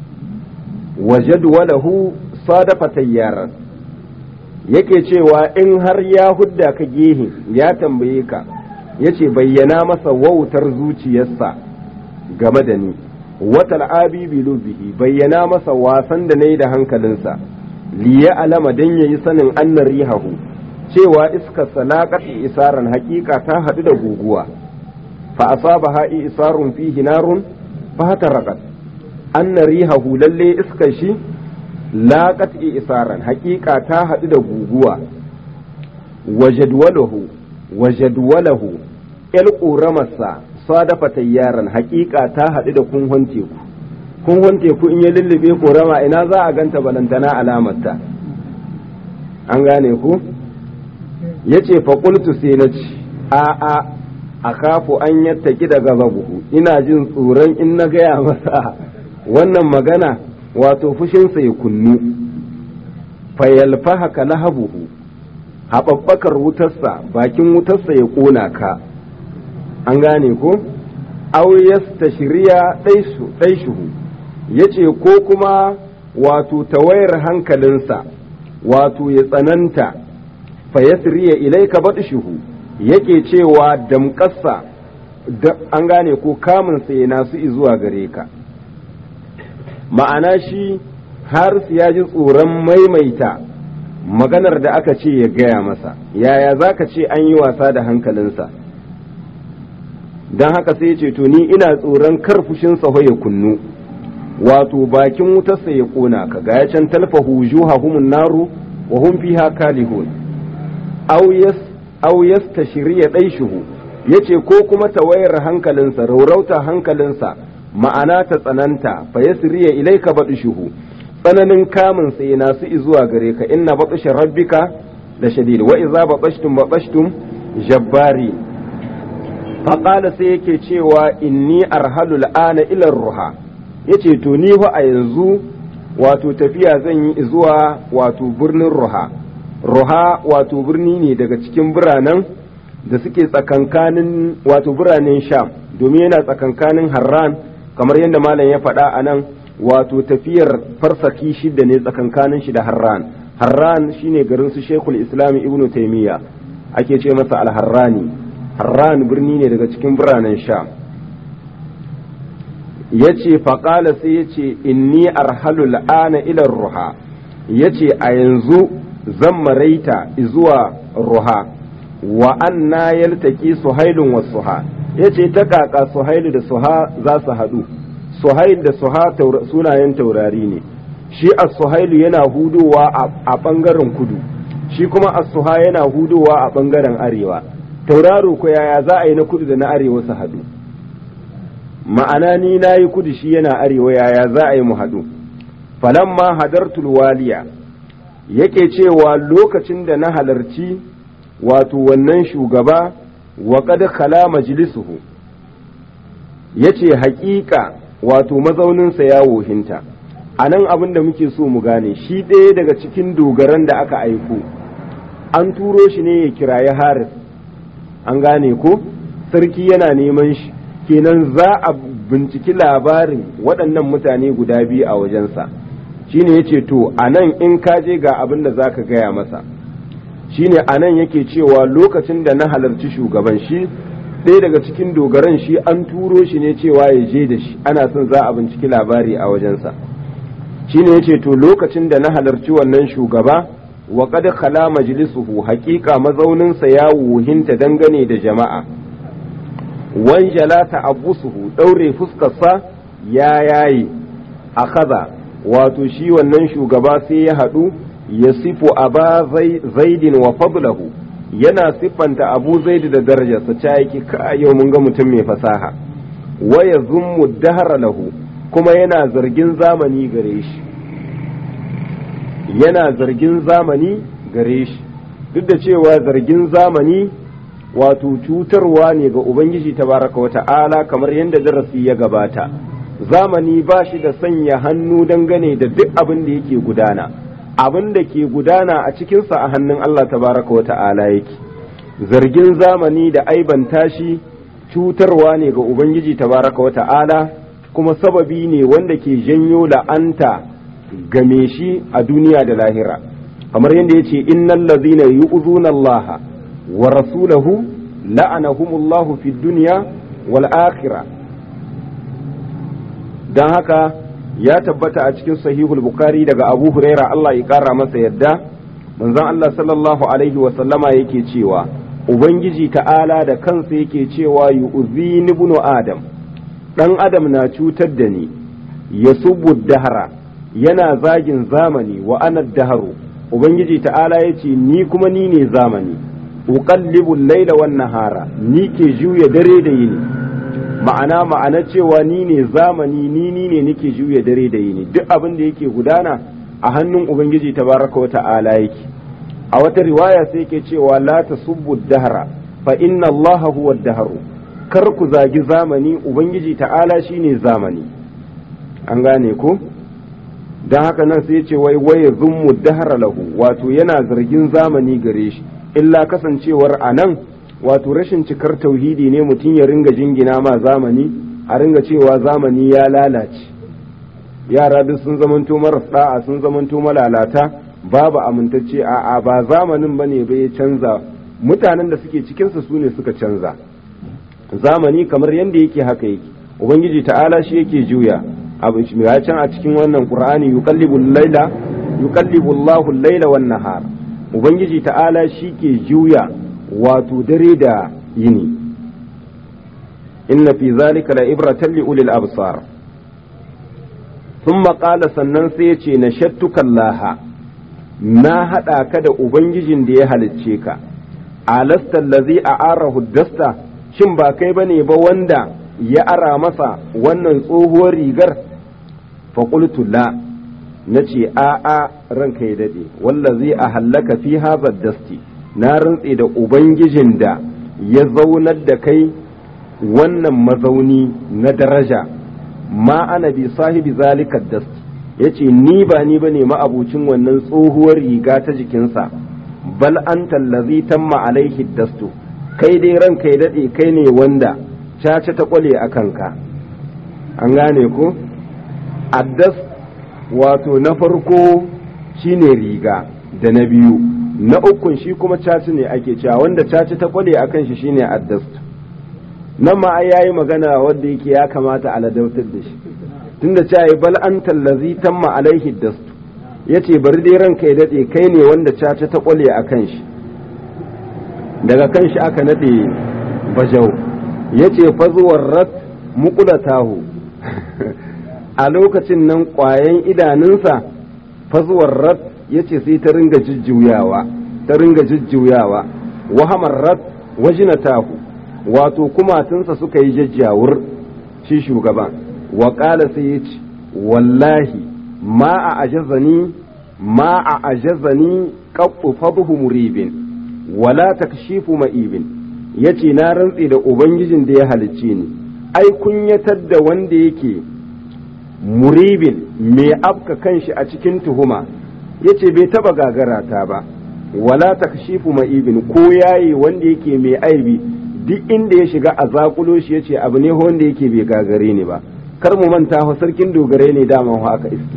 wa jadwalahu sadafa tayyaran yake cewa in har ya hudda ka gehe ya tambaye ka yace bayyana masa wautar zuciyarsa game da ni wata al'abi bilubihi bayyana masa wasan da na yi da hankalinsa liya alama don ya yi sanin annar rihahu cewa iskar salakati isaran hakika ta haɗu da guguwa fa asaba ha'i isarun fihi narun fa hataraqat annar rihahu lalle iskar shi laqat isaran hakika ta haɗu da guguwa wajadwalahu wajadwalahu el ƙoramarsa sadafa tayyaran hakika ta haɗu da kunhon teku kunhon teku in ya lullube ƙorama ina za a ganta balantana alamarta an gane ku ya ce faƙultu sai na ci a a a kafu an yattaki daga zabuhu ina jin tsoron in na gaya masa wannan magana wato fushinsa ya kunnu fayalfaha ka lahabuhu haɓaɓɓakar wutarsa bakin wutarsa ya ƙona ka an gane ko auyas ta shirya ɗaishuhu ya ce ko kuma wato tawayar hankalinsa wato ya tsananta fa yasriya ilaika batshuhu yake cewa damƙarsa an gane ko kamun sai nasu zuwa gare ka ma'ana shi har ya ji tsoron maimaita maganar da aka ce ya gaya masa yaya za ka ce an yi wasa da hankalinsa don haka sai ya ce to ni ina tsoron kar fushinsa ya kunnu wato bakin wutarsa ya kona ka ga ya can talfahu juhahumun naru wa hum fiha kalihun aw yas aw yastashriya daishuhu yace ko kuma tawayar hankalinsa raurauta hankalinsa ma'ana ta tsananta fa yasriya ilaika badishuhu tsananin kamun sai na su zuwa gare ka inna batsha rabbika da shadid wa idza batashtum batashtum jabbari faqala sai yake cewa inni arhalu al'ana ila ruha yace to ni fa a yanzu wato tafiya zan yi zuwa wato birnin ruha ruha wato birni ne daga cikin biranen da suke tsakankanin wato biranen sham domin yana tsakankanin harran kamar yadda malam ya faɗa a nan wato tafiyar farsaki shida ne tsakankanin shi da harran harran shine garin su shekul islami ibnu taimiyya ake ce masa alharrani harran birni ne daga cikin biranen sham ya ce faƙala sai ya ce inni arhalu la'ana ilar ruha ya ce a yanzu zan maraita zuwa ruha wa anna yaltaki suhailun wa suha ya ce ta kaka suhailu da suha za su haɗu suhail da suha sunayen taurari ne shi as-suhailu yana hudowa a ɓangaren kudu shi kuma as-suha yana hudowa a ɓangaren arewa tauraro ko yaya za a yi na kudu da na arewa su haɗu ma'ana ni na yi kudu shi yana arewa yaya za a yi mu haɗu falamma hadartul waliya yake cewa lokacin da na halarci wato wannan shugaba wa qad khala majlisuhu yace haƙiƙa wato mazauninsa ya wohinta a nan abin da muke so mu gane shi ɗaya daga cikin dogaran da aka aiko an turo shi ne ya kiraye haris an gane ko sarki yana neman shi kenan za a binciki labarin waɗannan mutane guda biyu a wajensa shine yace to a nan in ka je ga abin da za ka gaya masa shine a nan yake cewa lokacin da na halarci shugaban shi ɗaya daga cikin dogaran shi an turo shi ne cewa ya je da shi ana son za a binciki labari a wajensa shine yace to lokacin da na halarci wannan shugaba wa qad khala majlisuhu haqiqa mazauninsa ya wuhinta dangane da jama'a wanjala ta'abbusuhu daure fuskarsa ya yayi akaza wato shi wannan shugaba sai ya haɗu ya sifu aba zaidin wa fadlahu yana siffanta abu zaidi da darajarsa ta yake ka yau mun ga mutum mai fasaha waya zummu dahara lahu kuma yana zargin zamani gare shi yana zargin zamani gare shi duk da cewa zargin zamani wato cutarwa ne ga ubangiji tabaraka wa ta'ala kamar yadda darasi ya gabata zamani ba shi da sanya hannu dangane da duk abin da yake gudana abin da ke gudana a cikinsa a hannun Allah tabaraka wa ta'ala yake zargin zamani da aibanta shi cutarwa ne ga ubangiji tabaraka wa ta'ala kuma sababi ne wanda ke janyo la'anta game shi a duniya da lahira kamar yadda ya ce innal ladhina yu'zuna Allah wa rasulahu la'anahumullahu fid dunya wal akhirah dan haka ya tabbata a cikin sahihul bukhari daga abu huraira Allah ya kara masa yadda manzon Allah sallallahu alaihi wa sallama yake cewa ubangiji ta'ala da kansa yake cewa yu'zini ibnu adam dan adam na cutar da ni yasubbu dahara yana zagin zamani wa ana daharu ubangiji ta'ala yace ni kuma ni ne zamani uqallibu al-laila wan nahara ni ke juya dare da yini ma'ana ma'ana cewa ni ne zamani ni ni ne nake juya dare da yini duk abin da yake gudana a hannun ubangiji tabaraka wa ta'ala yake a wata riwaya sai yake cewa la tasubbu dahra fa inna allaha huwa dahru kar ku zagi zamani ubangiji ta'ala shine zamani an gane ko dan haka nan sai ce wai waye zummu dahra lahu wato yana zargin zamani gare shi illa kasancewar anan wato rashin cikar tauhidi ne mutum ya ringa jingina ma zamani a ringa cewa zamani ya lalace yara duk sun zamanto maras da'a sun zamanto malalata babu amintacce a'a ba zamanin bane ba ya canza mutanen da suke cikinsa su ne suka canza zamani kamar yadda yake haka yake ubangiji ta'ala shi yake juya abu ya can a cikin wannan qur'ani yuqallibu al-laila yuqallibu Allahu al-laila wan nahar ubangiji ta'ala shi ke juya wato dare da yini inna fi zalika la ibratan li ulil absar thumma qala sannan sai ya ce nashattuka Allah na hada ka da ubangijin da ya halicce ka alasta allazi a'arahu dasta shin ba kai bane ba wanda ya ara masa wannan tsohuwar rigar faƙultu la na ce a'a ranka ya daɗe wallazi a hallaka fi hazar dasti na rantse da ubangijin da ya zaunar da kai wannan mazauni na daraja ma ana bi sahibi zalika dasti ya ce ni ba ni ba ne ma'abucin wannan tsohuwar riga ta jikinsa bal an tallazi tamma alaihi dastu kai dai ranka ya daɗe kai ne wanda caca ta kwale a kanka an gane ku addas wato na farko shine riga da na biyu na ukun shi kuma caci ne ake cewa wanda caci ta kwale a kan shi shine addas nan ma ai yayi magana wanda yake ya kamata a ladautar da shi tunda cewa yi bal an tallazi tamma alaihi dastu yace bari dai ranka ya dade kai ne wanda caci ta kwale a kan shi daga kan shi aka nade bajau ya ce fazuwar rat mukulatahu a lokacin nan ƙwayan idanunsa fazuwar rat ya ce sai ta ringa jujjuyawa ta ringa jujjuyawa wahamar rat wajinatahu wato kumatunsa suka yi jajjawur shi shugaban wa ƙala sai ya ce wallahi ma a ajazani ma a ajazani ƙaɓɓu fadhu muribin wala takshifu ma'ibin ya ce na rantse da ubangijin da ya halicce ni ai kunyatar da wanda yake muribin mai afka kanshi a cikin tuhuma ya ce bai taba gagara ta ba wala takshifu ma'ibin ko yayi wanda yake mai aibi duk inda ya shiga a zakulo shi ya ce abu ne wanda yake bai gagare ni ba kar mu manta fa sarkin dogare ne dama haka iske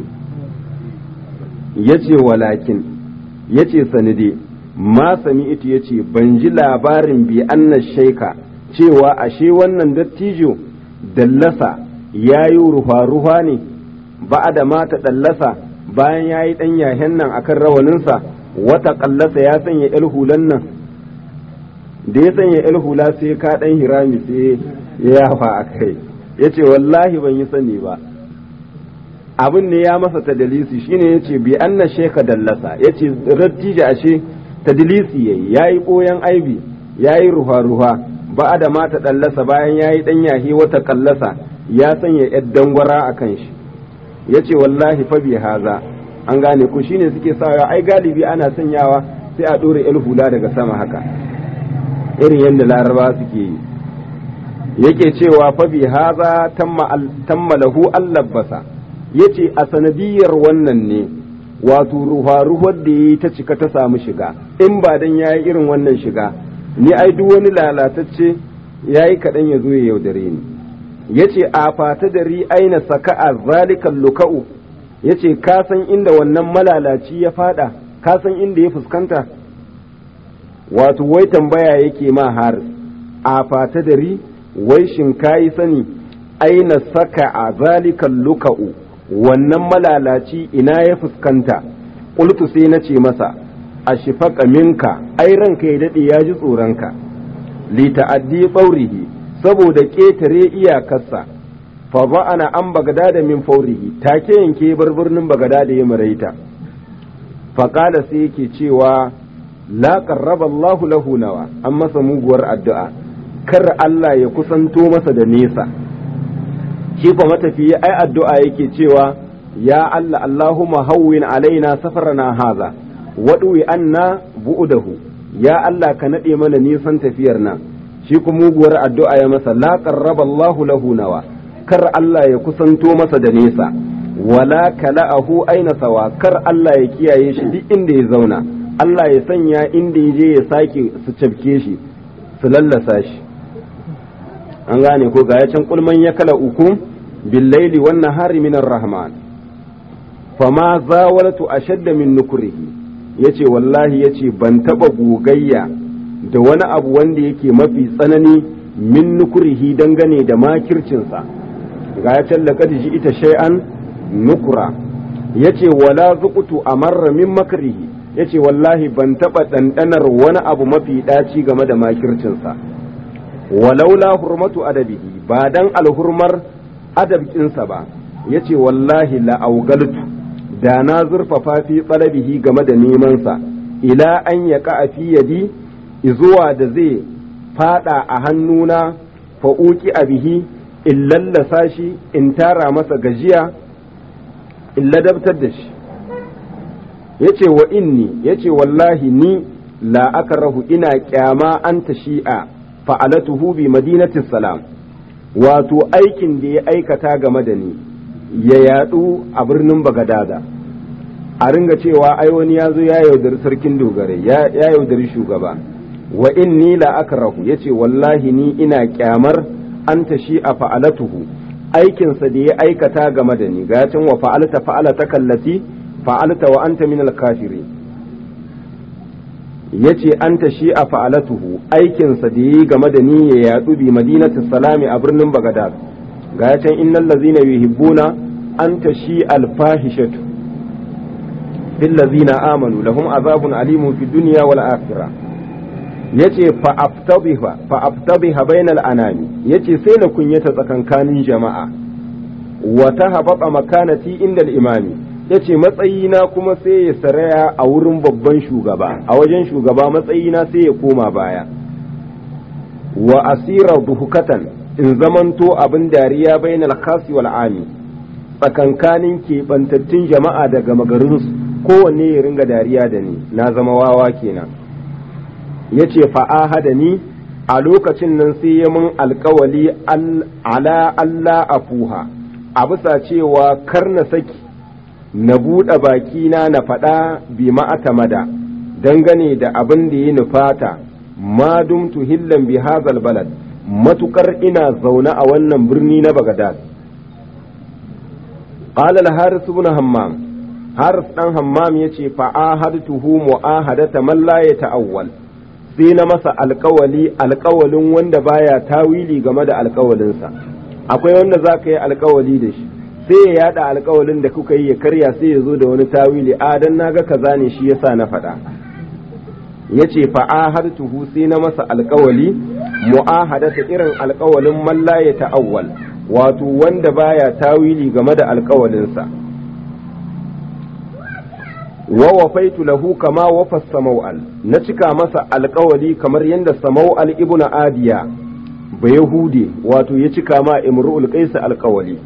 ya ce walakin ya ce sanide ma sami ita ya ce ban ji labarin bi anna shaika cewa ashe wannan dattijo dallasa ya yi ruwa-ruwa ne ba da mata dallasa bayan ya yi ɗan yahen nan akan rawaninsa wata ƙallasa ya sanya yar hulan nan da ya sanya yar hula sai ka ɗan hirami sai ya yafa a kai ya ce wallahi ban yi sani ba abin ne ya masa tadalisi shine ya ce bi anna sheka dallasa ya ce dattijo ashe tadlisi yayi yayi koyan aibi yayi ruha ruha ba da mata dallasa bayan yayi dan yahi wata kallasa ya sanya yar dangwara akan shi yace wallahi fa bi haza an gane ku shine suke sawa ai galibi ana sanyawa sai a dore el hula daga sama haka irin yadda laraba suke yi yake cewa fa bi haza tamma lahu allabasa yace a sanadiyar wannan ne wato ruwa-ruwar da ya yi ta cika ta samu shiga in ba dan ya yi irin wannan shiga ni ai duk wani lalatacce ya yi kaɗan ya zo ya yaudare ni ya ce a fata da ri aina saka a zalikan luka'u ya ce ka san inda wannan malalaci ya fada ka san inda ya fuskanta wato wai tambaya yake ma har a fata da ri wai shin ka yi sani aina saka a zalikan luka'u wannan malalaci ina ya fuskanta ƙultu sai na ce masa a shifaka minka ai ranka ya daɗe ya ji tsoronka li ta'addi ɓaurihi saboda ƙetare iyakarsa fa ana an bagada da min faurihi take yanke bar birnin bagada da ya maraita fa kala sai yake cewa la qarraba Allahu lahu nawa an masa muguwar addu'a kar Allah ya kusanto masa da nesa shi kuma matafiyi ai addu'a yake cewa ya Allah Allahumma hawwin alaina safarana haza waɗuwi anna bu'udahu ya Allah ka naɗe mana nisan tafiyar nan shi kuma muguwar addu'a ya masa la qarraba Allahu lahu nawa kar Allah ya kusanto masa da nesa wala kala'ahu aina sawa kar Allah ya kiyaye shi duk inda ya zauna Allah ya sanya inda ya je ya sake su cafke shi su lallasa shi an gane ko ga ya can kulman ya kala uku billaili wan nahari minar rahman fama zawaltu ashadda min nukrihi yace wallahi yace ban taba gogayya da wani abu wanda yake mafi tsanani min nukurihi dangane da makircinsa ga ya tallaka ji ita shay'an nukura yace wala zuqtu amarra min makrihi yace wallahi ban taba dandanar wani abu mafi daci game da makircinsa walaula hurmatu adabihi ba dan alhurmar adabkinsa ba yace wallahi la augaltu da na zurfafa fi tsalabihi game da nemansa ila an ya fi yadi zuwa da zai fada a hannuna fa'uki a bihi in lallasa shi in tara masa gajiya in ladabtar da shi ya ce wa inni ya ce wallahi ni la rahu ina kyama an ta shi'a fa'alatuhu bi madinatis salam wato aikin da ya aikata game da ni ya yadu a birnin bagadada a ringa cewa ai wani ya zo ya yaudari sarkin dogare ya yaudari shugaba wa inni la akrahu yace wallahi ni ina kyamar an ta shi a fa'alatuhu aikinsa da ya aikata game da ni ga can wa fa'alta fa'alata kallati fa'alta wa anta min al-kafiri yace an ta shi a fa'alatuhu aikinsa da yayi game da ni ya yadu bi madinatu salami a birnin bagadad ga can innal ladzina yuhibbuna an ta shi al-fahishatu fil ladzina amanu lahum azabun alimun fid dunya wal akhirah yace fa aftabiha fa aftabiha bainal anami yace sai na kunyata tsakankanin jama'a wa tahabata makanati inda al-imami yace matsayina kuma sai ya saraya a wurin babban shugaba a wajen shugaba matsayina sai ya koma baya wa asira duhukatan in zamanto abin dariya bainal khasi wal ami tsakankanin keɓantattun jama'a daga magarinsu kowanne ya ringa dariya da ni na zama wawa kenan ya ce fa'ahada ni a lokacin nan sai ya mun alkawali ala Allah a fuha a bisa cewa kar na saki na buɗe bakina na faɗa bi ma'atamada dangane da abin da ya nufata ma dumtu hillan bi hazal balad matukar ina zaune a wannan birni na bagadad qala al-haris ibn hammam haris dan hammam yace fa ahadtuhu mu'ahadata man la yata'awwal sai na masa alkawali alkawalin wanda baya tawili game da alkawalinsa akwai wanda za ka yi alkawali da shi sai ya yada alkawalin da kuka yi ya karya sai ya zo da wani tawili a dan naga kaza ne shi yasa na faɗa yace fa ahadtuhu sai na masa alkawali mu'ahadata irin alkawalin man la ya ta'awwal wato wanda baya tawili game da alkawalinsa wa wafaitu lahu kama wafa samau'al na cika masa alkawali kamar yadda samau'al ibn adiya ba yahudi wato ya cika ma imru'ul qais alkawali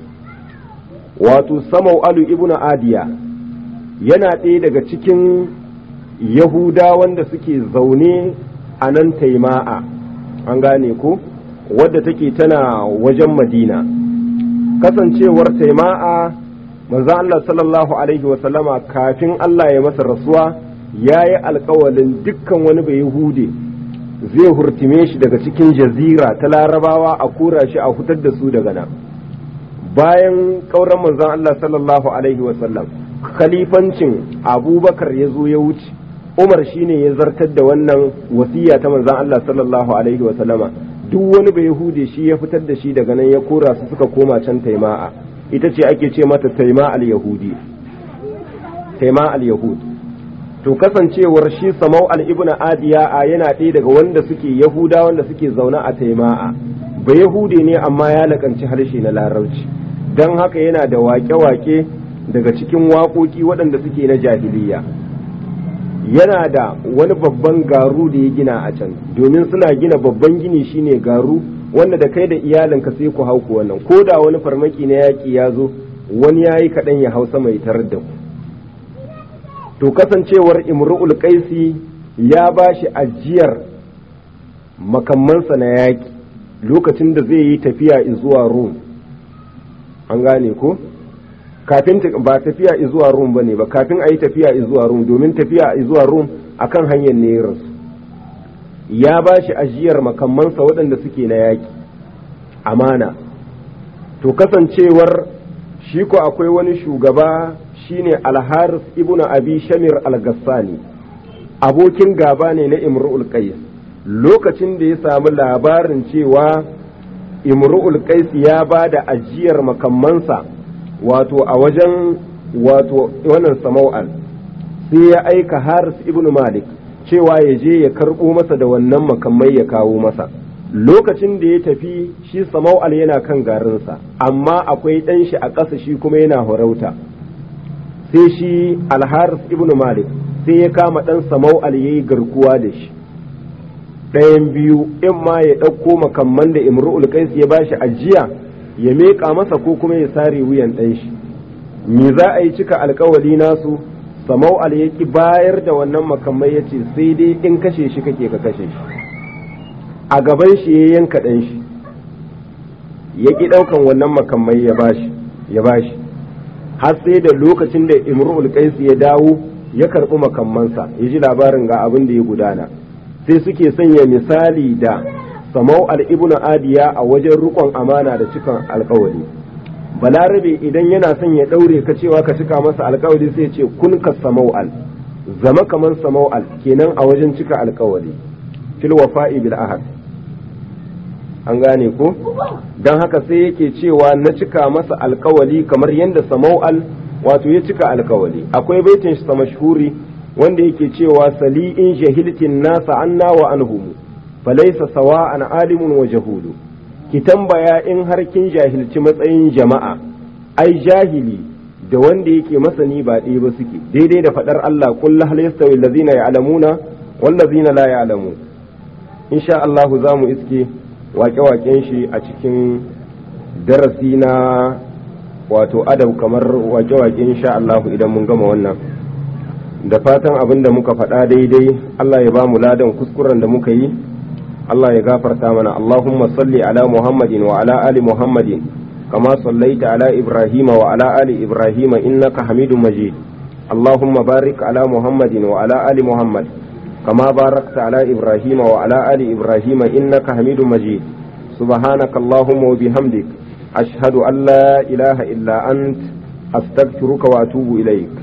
wato samau'al ibn adiya yana ɗaya daga cikin yahuda wanda suke zaune a nan taima'a an gane ko wadda take tana wajen madina kasancewar taima'a manzo Allah sallallahu alaihi wa sallama kafin Allah ya masa rasuwa ya yi alkawalin dukkan wani bai hude zai hurtime shi daga cikin jazira ta larabawa a kura shi a hutar da su daga nan bayan kauran manzon Allah sallallahu alaihi wa sallam khalifancin abubakar ya zo ya wuce umar shine ya zartar da wannan wasiya ta manzon Allah sallallahu alaihi wa sallama duk wani bai hude shi ya fitar da shi daga nan ya kora su suka koma can taima'a ita ce ake ce mata taima al-yahudi taima al-yahud to kasancewar shi samau al-ibn adiya a yana ɗaya daga wanda suke yahuda wanda suke zaune a taima'a ba yahude ne amma ya lakanci harshe na larabci don haka yana da wake-wake daga cikin waƙoƙi waɗanda suke na jahiliya yana da wani babban garu da ya gina a can domin suna gina babban gini shine garu wanda da kai da iyalinka sai ku hau ku wannan ko da wani farmaki na yaƙi ya zo wani ya yi kaɗan ya hausa mai tarar da ku to kasancewar imru'ul qaisi ya ba shi ajiyar makamansa na yaƙi lokacin da zai yi tafiya zuwa rum an gane ko kafin ba tafiya zuwa rum ba ne ba kafin a yi tafiya zuwa rum domin tafiya zuwa rum akan hanyar ne ya rasu ya ba shi ajiyar makamansa waɗanda suke na yaƙi amana to kasancewar shi ko akwai wani shugaba shine alharis ibnu abi shamir al-gassani abokin gaba ne na imru'ul qais lokacin da ya samu labarin cewa imru'ul qaisi ya ba da ajiyar makammansa wato a wajen wato wannan samau'al sai ya aika haris ibn malik cewa ya je ya karɓo masa da wannan makamai ya kawo masa lokacin da ya tafi shi samau'al yana kan garinsa amma akwai ɗan shi a ƙasa shi kuma yana horauta sai shi alharis ibn malik sai ya kama ɗan samau'al ya yi garkuwa da shi ɗayan biyu in ma ya ɗauko makamman da imru'ul qais ya bashi ajiya ya meƙa masa ko kuma ya sare wuyan ɗan shi me za a yi cika alkawali nasu samau al ya ki bayar da wannan makamai ya ce sai dai in kashe shi kake ka kashe shi a gaban shi ya yanka ɗan shi ya ki ɗaukan wannan makamai ya bashi ya bashi har sai da lokacin da imru'ul qais ya dawo ya karɓi makammansa ya ji labarin ga abin da ya gudana sai suke sanya misali da samau al-ibnu adiya a wajen rukon amana da cikan alkawari balarabe idan yana son ya ɗaure ka cewa ka cika masa alkawari sai ce kun ka samau'al zama kaman samau'al kenan a wajen cika alkawari fil wafa'i bil ahad an gane ko don haka sai yake cewa na cika masa alkawali kamar yadda samau'al wato ya cika alkawali akwai baitin shi mashhuri wanda yake cewa sali in jahiltin nasa anna wa anhum falaysa sawa'an alimun wa jahudu ki tambaya in har kin jahilci matsayin jama'a ai jahili da wanda yake masani ba ɗaya ba suke daidai da faɗar Allah kullu hal yastawi allazina ya'lamuna wal ladzina la ya'lamun insha Allah za mu iske waƙe-waƙen shi a cikin darasi na wato adab kamar waƙe-waƙe insha Allah idan mun gama wannan da fatan abin da muka faɗa daidai Allah ya ba mu ladan kuskuren da muka yi Allah ya gafarta mana Allahumma salli ala Muhammadin wa ala ali Muhammadin kama sallaita ala Ibrahim wa ala ali Ibrahim innaka Hamidum Majid Allahumma barik ala Muhammadin wa ala ali Muhammad kama barakta ala Ibrahim wa ala ali Ibrahim innaka Hamidum Majid سبحانك اللهم وبحمدك أشهد أن لا إله إلا أنت أستغفرك وأتوب إليك